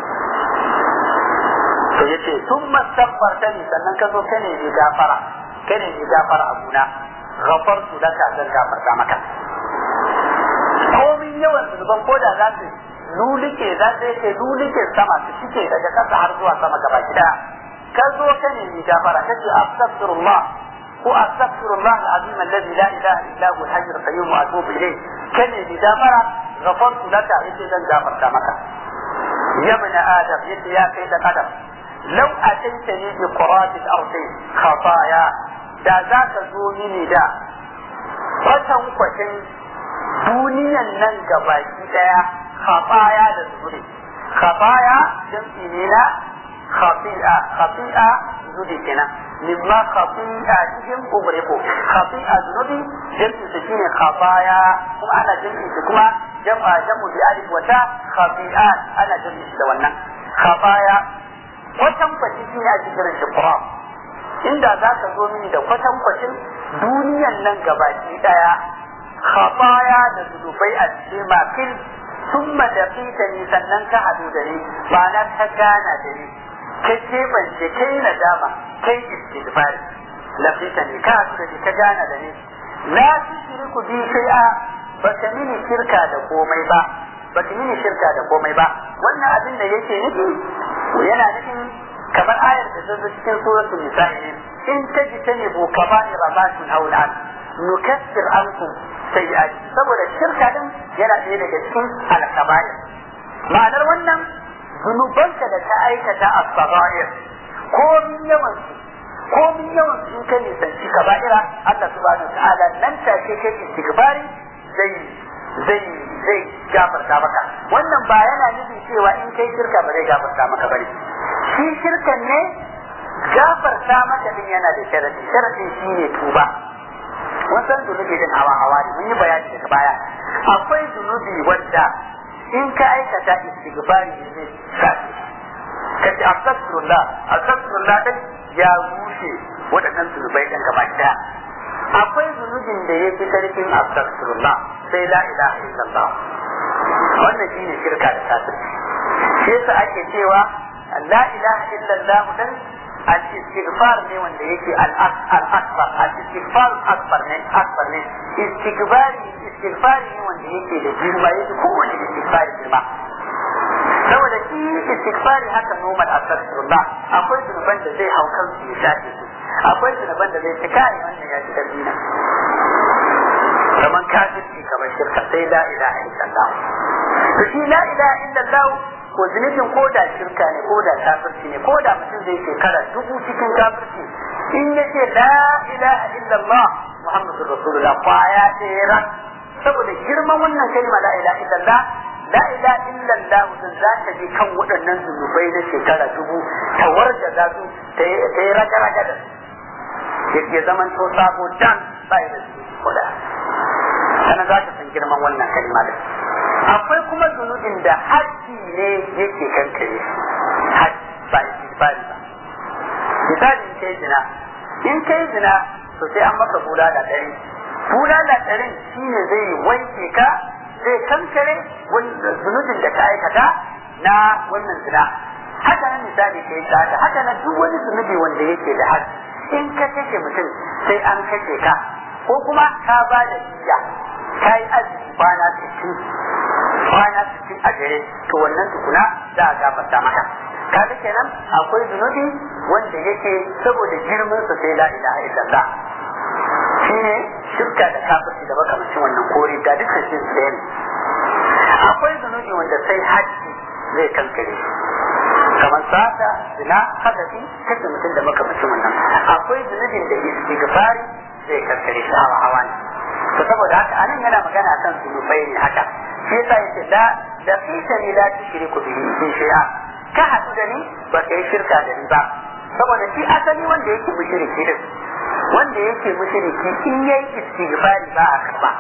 to yace sun mastabbarta ni sannan ka zo ka ne gafara ka ne gafara abuna ghafartu laka zan gafarta maka komin yawan zunuban ko da za su lulike za su yake lulike sama su cike daga kasa har zuwa sama gaba gida ka zo ka ne gafara kace astaghfirullah ko astaghfirullah alazim alladhi la ilaha illa huwa al-hayy al-qayyum wa atubu ilayh kane ni gafara ghafartu laka yace zan gafarta maka ya ibn adam yace ya kai da adam law ataitani bi qurati al-ardi khataya da za ka zo mini da kwatan kwatin duniyan nan gabaki daya khataya da zuri khataya jam'i ne na khati'a khati'a zuri kenan mimma khati'a cikin ubriko khati'a zunubi jam'i su shine khataya kuma ana jam'i su kuma jam'a jam'u bi alif wa ta khati'a ana jam'i da wannan khataya kwatan kwatin shine a cikin shi qur'an inda za ka zo mini da kwatankwacin duniyan nan gabaki daya khataya da zunubai a cikin makil sun madafita ni sannan ka hadu da ni ma'ana ka gana da ni ka keɓance kai nadama kai istighfar lafita ni ka hadu da ni ka gana da ni la tushriku bi shay'a baka mini shirka da komai ba baka mini shirka da komai ba wannan abin da yake nufi yana nufin kamar ayar da ta zo cikin suratul nisa'i in tajtanibu kaba'ira ma tunhauna an nukaffir ankum sayyi'ati saboda shirka din yana ɗaya daga cikin al-kaba'ir ma'anar wannan zunubanka da ta aikata a sagair ko min yawan su ko min yawan su in ka nisanci kaba'ira Allah subhanahu wa ta'ala nan take kai istighfari zai zai zai gafarta maka wannan ba yana nufin cewa in kai shirka ba zai gafarta maka bane shi shirkan ne gafarta maka din yana da sharadi sharadin shine tuba wasan zunubi din hawa hawa ne mun yi bayani daga baya akwai zunubi wanda in ka aikata istighfari ne sai ka ce astaghfirullah astaghfirullah din ya rushe waɗannan zunubai ɗin gaba ɗaya akwai zunubin da ya fi karfin astaghfirullah sai la ilaha illallah wannan shine shirka da kafirci shi yasa ake cewa la ilaha illallah dan al-istighfar ne wanda yake al-akbar al-istighfar akbar ne akbar ne istighfari istighfari ne wanda yake da girma yake kowane istighfari girma saboda shi istighfari haka normal astaghfirullah akwai zunuban da zai hau kansu ya shafe su akwai zunuban da zai ci kai wannan ya ci karbi na kamar kafirci kamar shirka sai la ilaha illallah to shi la ilaha illallah ko zunubin ko da shirka ne ko da kafirci ne ko da mutum zai shekara dubu cikin kafirci in ya ce la ilaha illallah muhammadur rasulullah kwaya ɗaya saboda girman wannan kalma la ilaha illallah la ilaha illallah din za ta je kan waɗannan zunubai na shekara dubu ta warda za su ta yi raga-raga da ya zaman to sabo dan bai da su koda sannan za ta san girman wannan kalma da akwai kuma zunubin da haji ne yake kankare haji ba istighfari ba misali in kai zina in kai zina to sai an maka bula da ɗari bula da ɗarin shine zai wanke ka zai kankare zunubin da ka aikata na wannan zina haka nan misali ka yi tsada haka nan duk wani zunubi wanda yake da haji in ka kashe mutum sai an kashe ka ko kuma ka ba da jiya ka yi azumi kwana sittin kwana sittin a jere to wannan tukuna za a gafarta maka kaga kenan akwai zunubi wanda yake saboda girman sa sai la ilaha illallah shine shirka da kafirci da makamancin wannan kore da dukkan shi su ne akwai zunubi wanda sai haji zai kankare kamar sata zina hadafi kashe mutum da makamacin wannan akwai zunubin da istighfari zai kankare shi hawa hawa ne to saboda haka anan yana magana kan zunubai ne haka shi yasa yace la da fita ni la tushriku bihi in shay'a ka hadu da ni ba ka yi shirka da ni ba saboda shi asali wanda yake mushriki din wanda yake mushriki in yayi istighfari ba a karba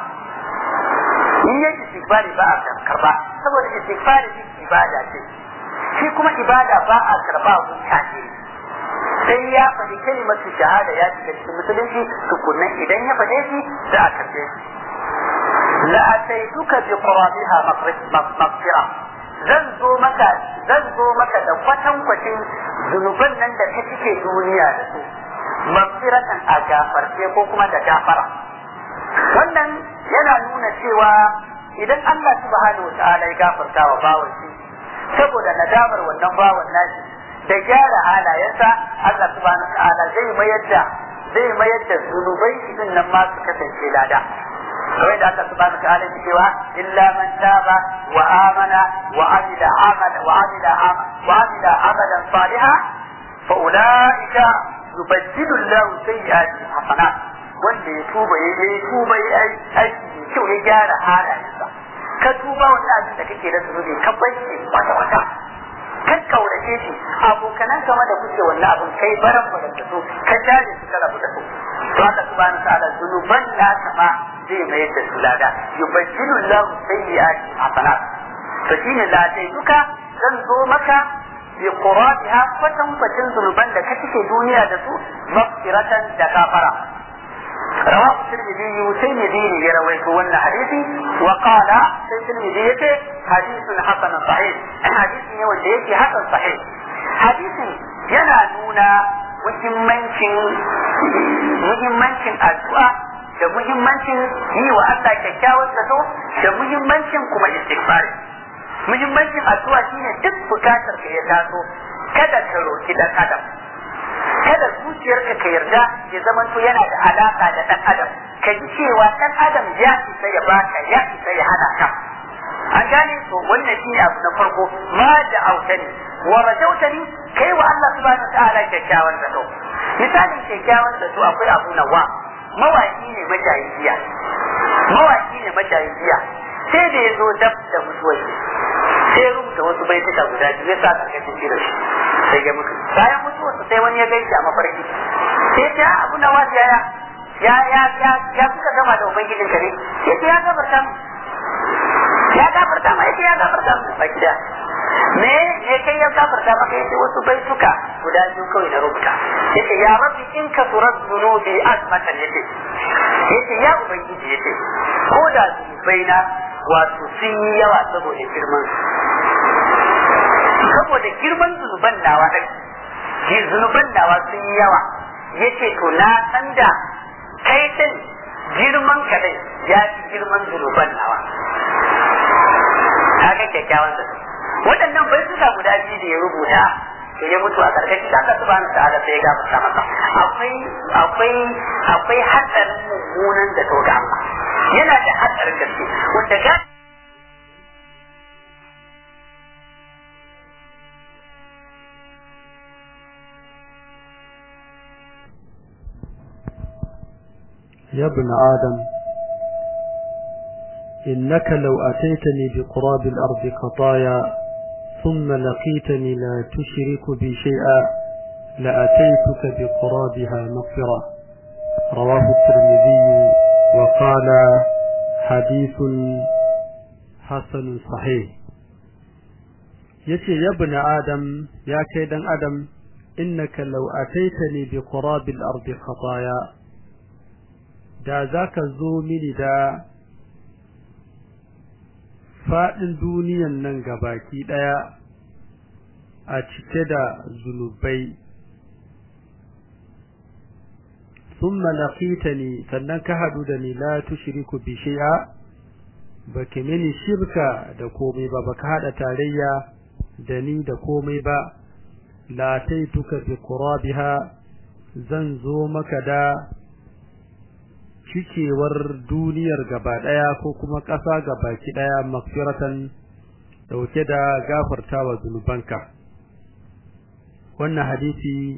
in yayi istighfari ba a karba saboda istighfari ibada ce shi kuma ibada ba a karba gun kafiri sai ya faɗi kalimatu shahada ya shiga cikin musulunci tukunnan idan ya faɗe shi za a karbe shi la ataituka bi qurabiha maghfira zan zo maka zan zo maka da kwatankwacin zunuban nan da ta cike duniya da su maghfiratan a gafarce ko kuma da gafara wannan yana nuna cewa idan Allah subhanahu wa ta'ala ya gafarta wa bawan shi saboda nadamar wannan bawan nashi da gyara halayensa Allah subhanahu wa ta'ala zai mayar da zai mayar da zunubai shi din nan ma su kasance lada kawai da Allah subhanahu wa ta'ala cewa illa man taba wa amana wa amila amala wa amila wa amila amalan salihan fa ulaika yubaddilu Allahu sayyi'atihim hasanat wanda ya tuba ya yi tuba ya yi aiki mai kyau ya gyara halayensa ka tuba wani abin da kake da zunubi ka bace wata wata ka kaurace shi abokanan kama da kuke wannan abin kai baran baran da su ka jare su ka rabu da su to haka subhanahu ta'ala zunuban na sama zai mayar da su lada yubaddilu Allahu sayyi'ati hasanat to shine ladai duka zan zo maka bi quratiha kwatan kwatan zunuban da ka cike duniya da su maghfiratan da kafara رواه الترمذي ترمذي يروي wannan hadisi وقال sai الترمذي yake hadisun hasan sahih hadisi ne wanda yake hasan sahih hadisin yana nuna muhimmancin muhimmancin addu'a da muhimmancin yi wa Allah kyakkyawar zato da muhimmancin kuma istighfar muhimmancin addu'a shine duk bukatar ka ya taso kada ka roki dan adam kada zuciyarka ka yarda ya zama to yana da alaka da dan adam ka ji cewa dan adam ya isa ya baka ya isa ya hana ka an gane to wannan shi abu na farko ma da autani wa rajautani kai wa Allah subhanahu wa ta'ala kyakkyawan zato misalin kyakkyawan zato akwai abu nawa mawaki ne majayin giya mawaki ne majayin giya sai da ya zo dab da mutuwar shi sai rubuta wasu baituka guda biyu ya sa karkashin shi da shi sai ya mutu bayan mutuwarsa sai wani ya gaishe a mafarki sai ta abu na wasu ya ya ya ya ya kuka gama da ubangijin ka ne sai ta ya gafarta mu ya gafarta ma yace ya gafarta mu baki da me ne kai ya gafarta maka yace wasu baituka guda biyu kawai na rubuta yace ya rabbi in ka turar zunubi azmatan yace yace ya ubangiji yace ko da zunubai na wato sun yi yawa saboda girman saboda girman zunuban nawa ɗin zunuban nawa sun yi yawa yace to na san da kai din girman ka dai ya fi girman zunuban nawa kaga kyakkyawan zato waɗannan bai suka guda biyu da ya rubuta to ya mutu a karkashin da aka subhanahu ta'ala sai ya gafarta masa akwai akwai akwai hatsarin mummunan da to ga Allah yana da hatsarin gaske wanda ga يا ابن آدم إنك لو أتيتني بقراب الأرض خطايا ثم لقيتني لا تشرك بي شيئا لأتيتك بقرابها مغفرة رواه الترمذي وقال حديث حسن صحيح يتي يا ابن آدم يا كيدا آدم إنك لو أتيتني بقراب الأرض خطايا da za ka zo mini da faɗin duniyan nan gabaki ɗaya a cike da zunubai sun malakita ne sannan ka haɗu da ni la tushriku bi shay'a ba ki mini shirka da komai ba ba ka haɗa tarayya da ni da komai ba la taituka bi qurabiha zan zo maka da cikewar duniyar gaba ɗaya ko kuma ƙasa gabaki ɗaya magfiratan dauke da gafartawa zunubanka wannan hadisi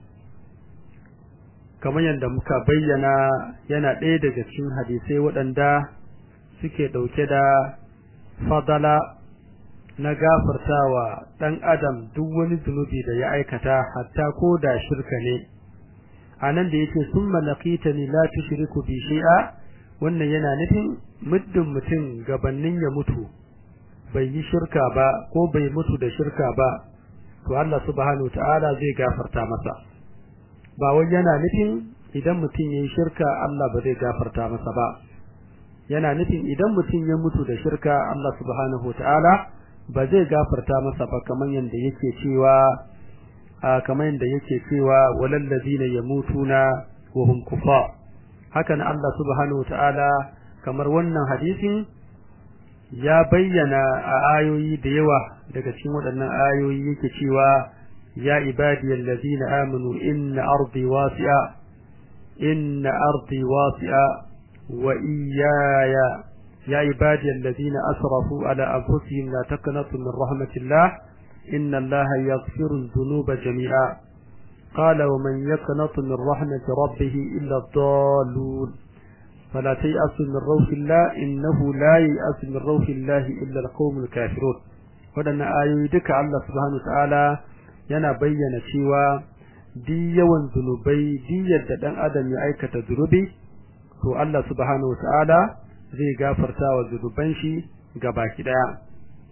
kamar yadda muka bayyana yana ɗaya daga cikin hadisai waɗanda suke ɗauke da fadala na gafartawa ɗan adam duk wani zunubi da ya aikata hatta ko da shirka ne anan da yake summa laqitani la tushriku bi shay'a wannan yana nufin muddin mutum gabannin ya mutu bai yi shirka ba ko bai mutu da shirka ba to Allah subhanahu ta'ala zai gafarta masa ba wai yana nufin idan mutum yayi shirka Allah ba zai gafarta masa ba yana nufin idan mutum ya mutu da shirka Allah subhanahu ta'ala ba zai gafarta masa ba kamar yanda yake cewa kamar yadda yake cewa walal ladina yamutuna wa hum kufar hakan Allah subhanahu wataala kamar wannan hadisin ya bayyana a ayoyi da yawa daga cikin waɗannan ayoyi yake cewa ya ibadiyal ladina amanu inna ardi wasi'a inna ardi wasi'a wa iyaya ya ibadiyal ladina asrafu ala anfusihim la taqnatu min rahmatillah إن الله يغفر الذنوب جميعا قال ومن يقنط من رحمة ربه إلا الضالون فلا تيأس من روح الله إنه لا ييأس من روح الله إلا القوم الكافرون ودنا آيوي دك الله سبحانه وتعالى yana bayyana cewa di yawan zunubai di yadda dan adam ya aikata zunubi to Allah subhanahu wataala zai gafarta wa zunuban shi gabaki daya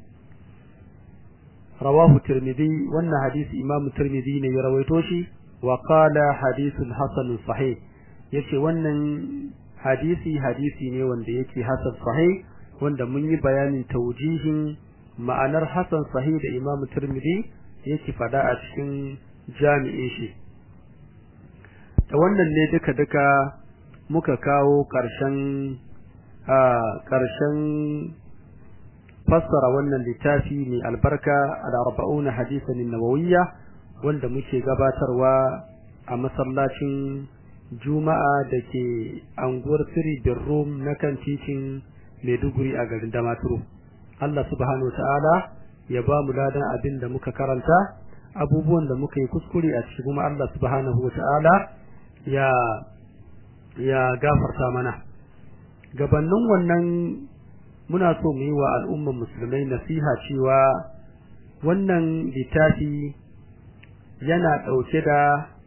رواه الترمذي وان حديث امام الترمذي ne ya rawaito shi wa qala hadithun hasan sahih yace wannan hadisi hadisi ne wanda yake hasan sahih wanda mun yi bayanin taujihin ma'anar hasan sahih da imam tirmidhi yake fada a cikin jami'in shi da wannan ne duka duka muka kawo karshen a karshen fassara wannan littafi mai albarka al-arba'una hadisan nawawiyya wanda muke gabatarwa a masallacin juma'a da ke anguwar siri birrum na kan titin maiduguri a garin damaturu Allah subhanahu ta'ala ya ba mu ladan abin da muka karanta abubuwan da muka yi kuskure a cikin kuma Allah subhanahu ta'ala ya ya gafarta mana gabanin wannan muna so mu yi wa al'umman musulmai nasiha cewa wannan littafi yana ɗauke da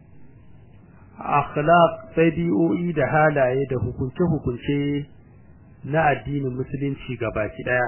akhlaq ɗabi'o'i da halaye da hukunce-hukunce na addinin musulunci gabaki ɗaya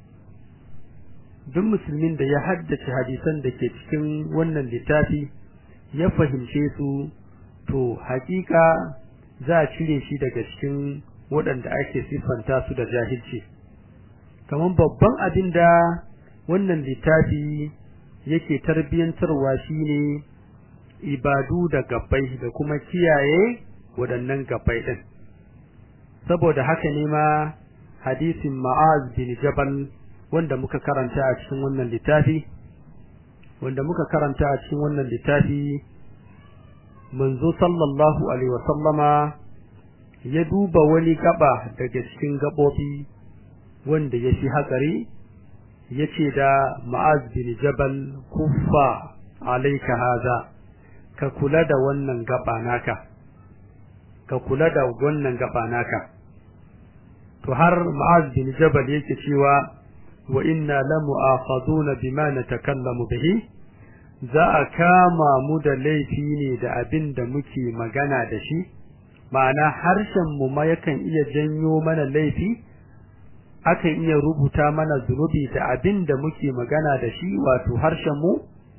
duk musulmin da ya haddace hadisan da ke cikin wannan littafi ya fahimce su to hakika za a cire shi daga cikin waɗanda ake siffanta su da jahilci kamar babban abin da wannan littafi yake tarbiyyantarwa shine ibadu da gabbai da kuma kiyaye waɗannan gabbai ɗin saboda haka ne ma hadisin ma'az bin jabal wanda muka karanta a cikin wannan littafi wanda muka karanta a cikin wannan littafi manzo sallallahu alaihi wa sallama ya duba wani gaba daga cikin gabobi wanda ya fi hatsari ya ce da ma'az bin jabal kuffa alaika haza ka kula da wannan gaba naka ka kula da wannan gaba naka to har ma'az bin jabal yake cewa wa inna lamu'akhaduna bima natakallamu bihi za a kama mu da laifi ne da abin da muke magana da shi ma'ana harshen mu ma yakan iya janyo mana laifi akan iya rubuta mana zunubi da abin da muke magana da shi wato harshen mu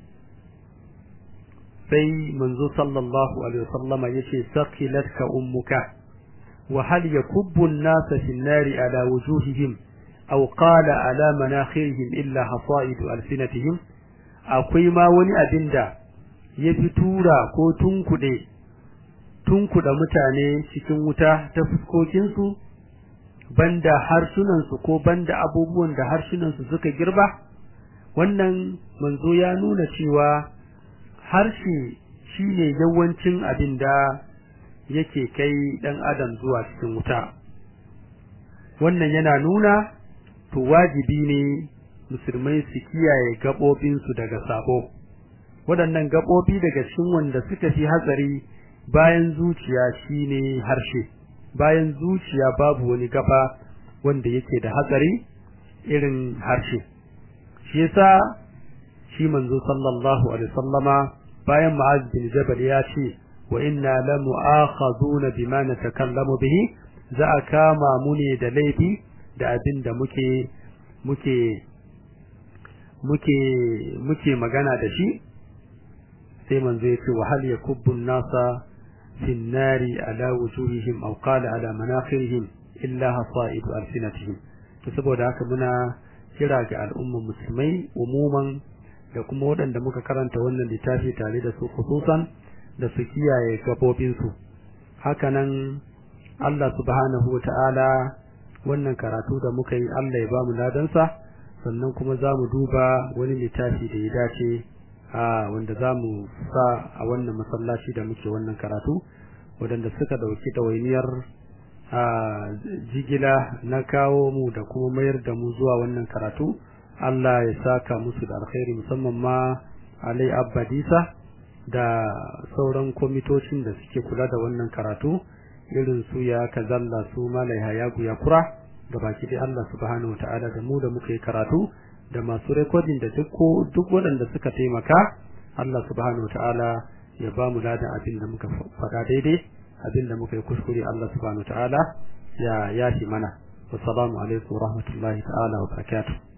sai manzo sallallahu alaihi wasallama yace saqilatka ummuka wa hal yakubbu an-nasa fi an-nari ala wujuhihim aw qala ala manakhirihim illa hasaidu alsinatihim akwai ma wani abinda ya fi tura ko tunkuɗe tunkuɗa mutane cikin wuta ta fuskokinsu banda harsunansu ko banda abubuwan da harsunansu suka girba wannan manzo ya nuna cewa harshe shine yawancin abin da yake kai ɗan adam zuwa cikin wuta wannan yana nuna to wajibi ne musulmai su kiyaye gaɓoɓinsu daga sabo waɗannan gaɓoɓi daga cikin wanda suka fi hatsari bayan zuciya shine harshe bayan zuciya babu wani gaba wanda yake da hatsari irin harshe shi yasa shi manzo sallallahu alaihi wasallama bayan Mu'az bin Jabal ya ce wa inna la mu'akhaduna bima natakallamu bihi za a kama mu ne da laifi da abin da muke muke muke muke magana da shi sai manzo ya ce wa hal yakubbu an-nasa fi an-nari ala wujuhihim aw qala ala manakhirihim illa hasaidu alsinatihim to saboda haka muna kira ga al'ummar musulmai umuman da kuma waɗanda muka karanta wannan littafi tare da su khususan da su kiyaye gabobinsu hakanan Allah subhanahu wa ta'ala wannan karatu da muka yi Allah ya ba mu ladansa sannan kuma za mu duba wani littafi da ya dace a wanda za mu sa a wannan masallaci da muke wannan karatu waɗanda suka ɗauki ɗawainiyar a jigila na kawo mu da kuma mayar da mu zuwa wannan karatu Allah ya saka musu da alkhairi musamman ma Alai Abbadisa da sauran kwamitocin da suke kula da wannan karatu irin su ya kazalla su malai hayagu ya kura da baki dai Allah subhanahu wataala da mu da muka yi karatu da masu recording da duk duk waɗanda suka taimaka Allah subhanahu wataala ya ba mu ladan abin da muka faɗa daidai abin da muka yi kuskure Allah subhanahu wataala ya yafi mana wassalamu alaikum wa rahmatullahi ta'ala wa barakatuh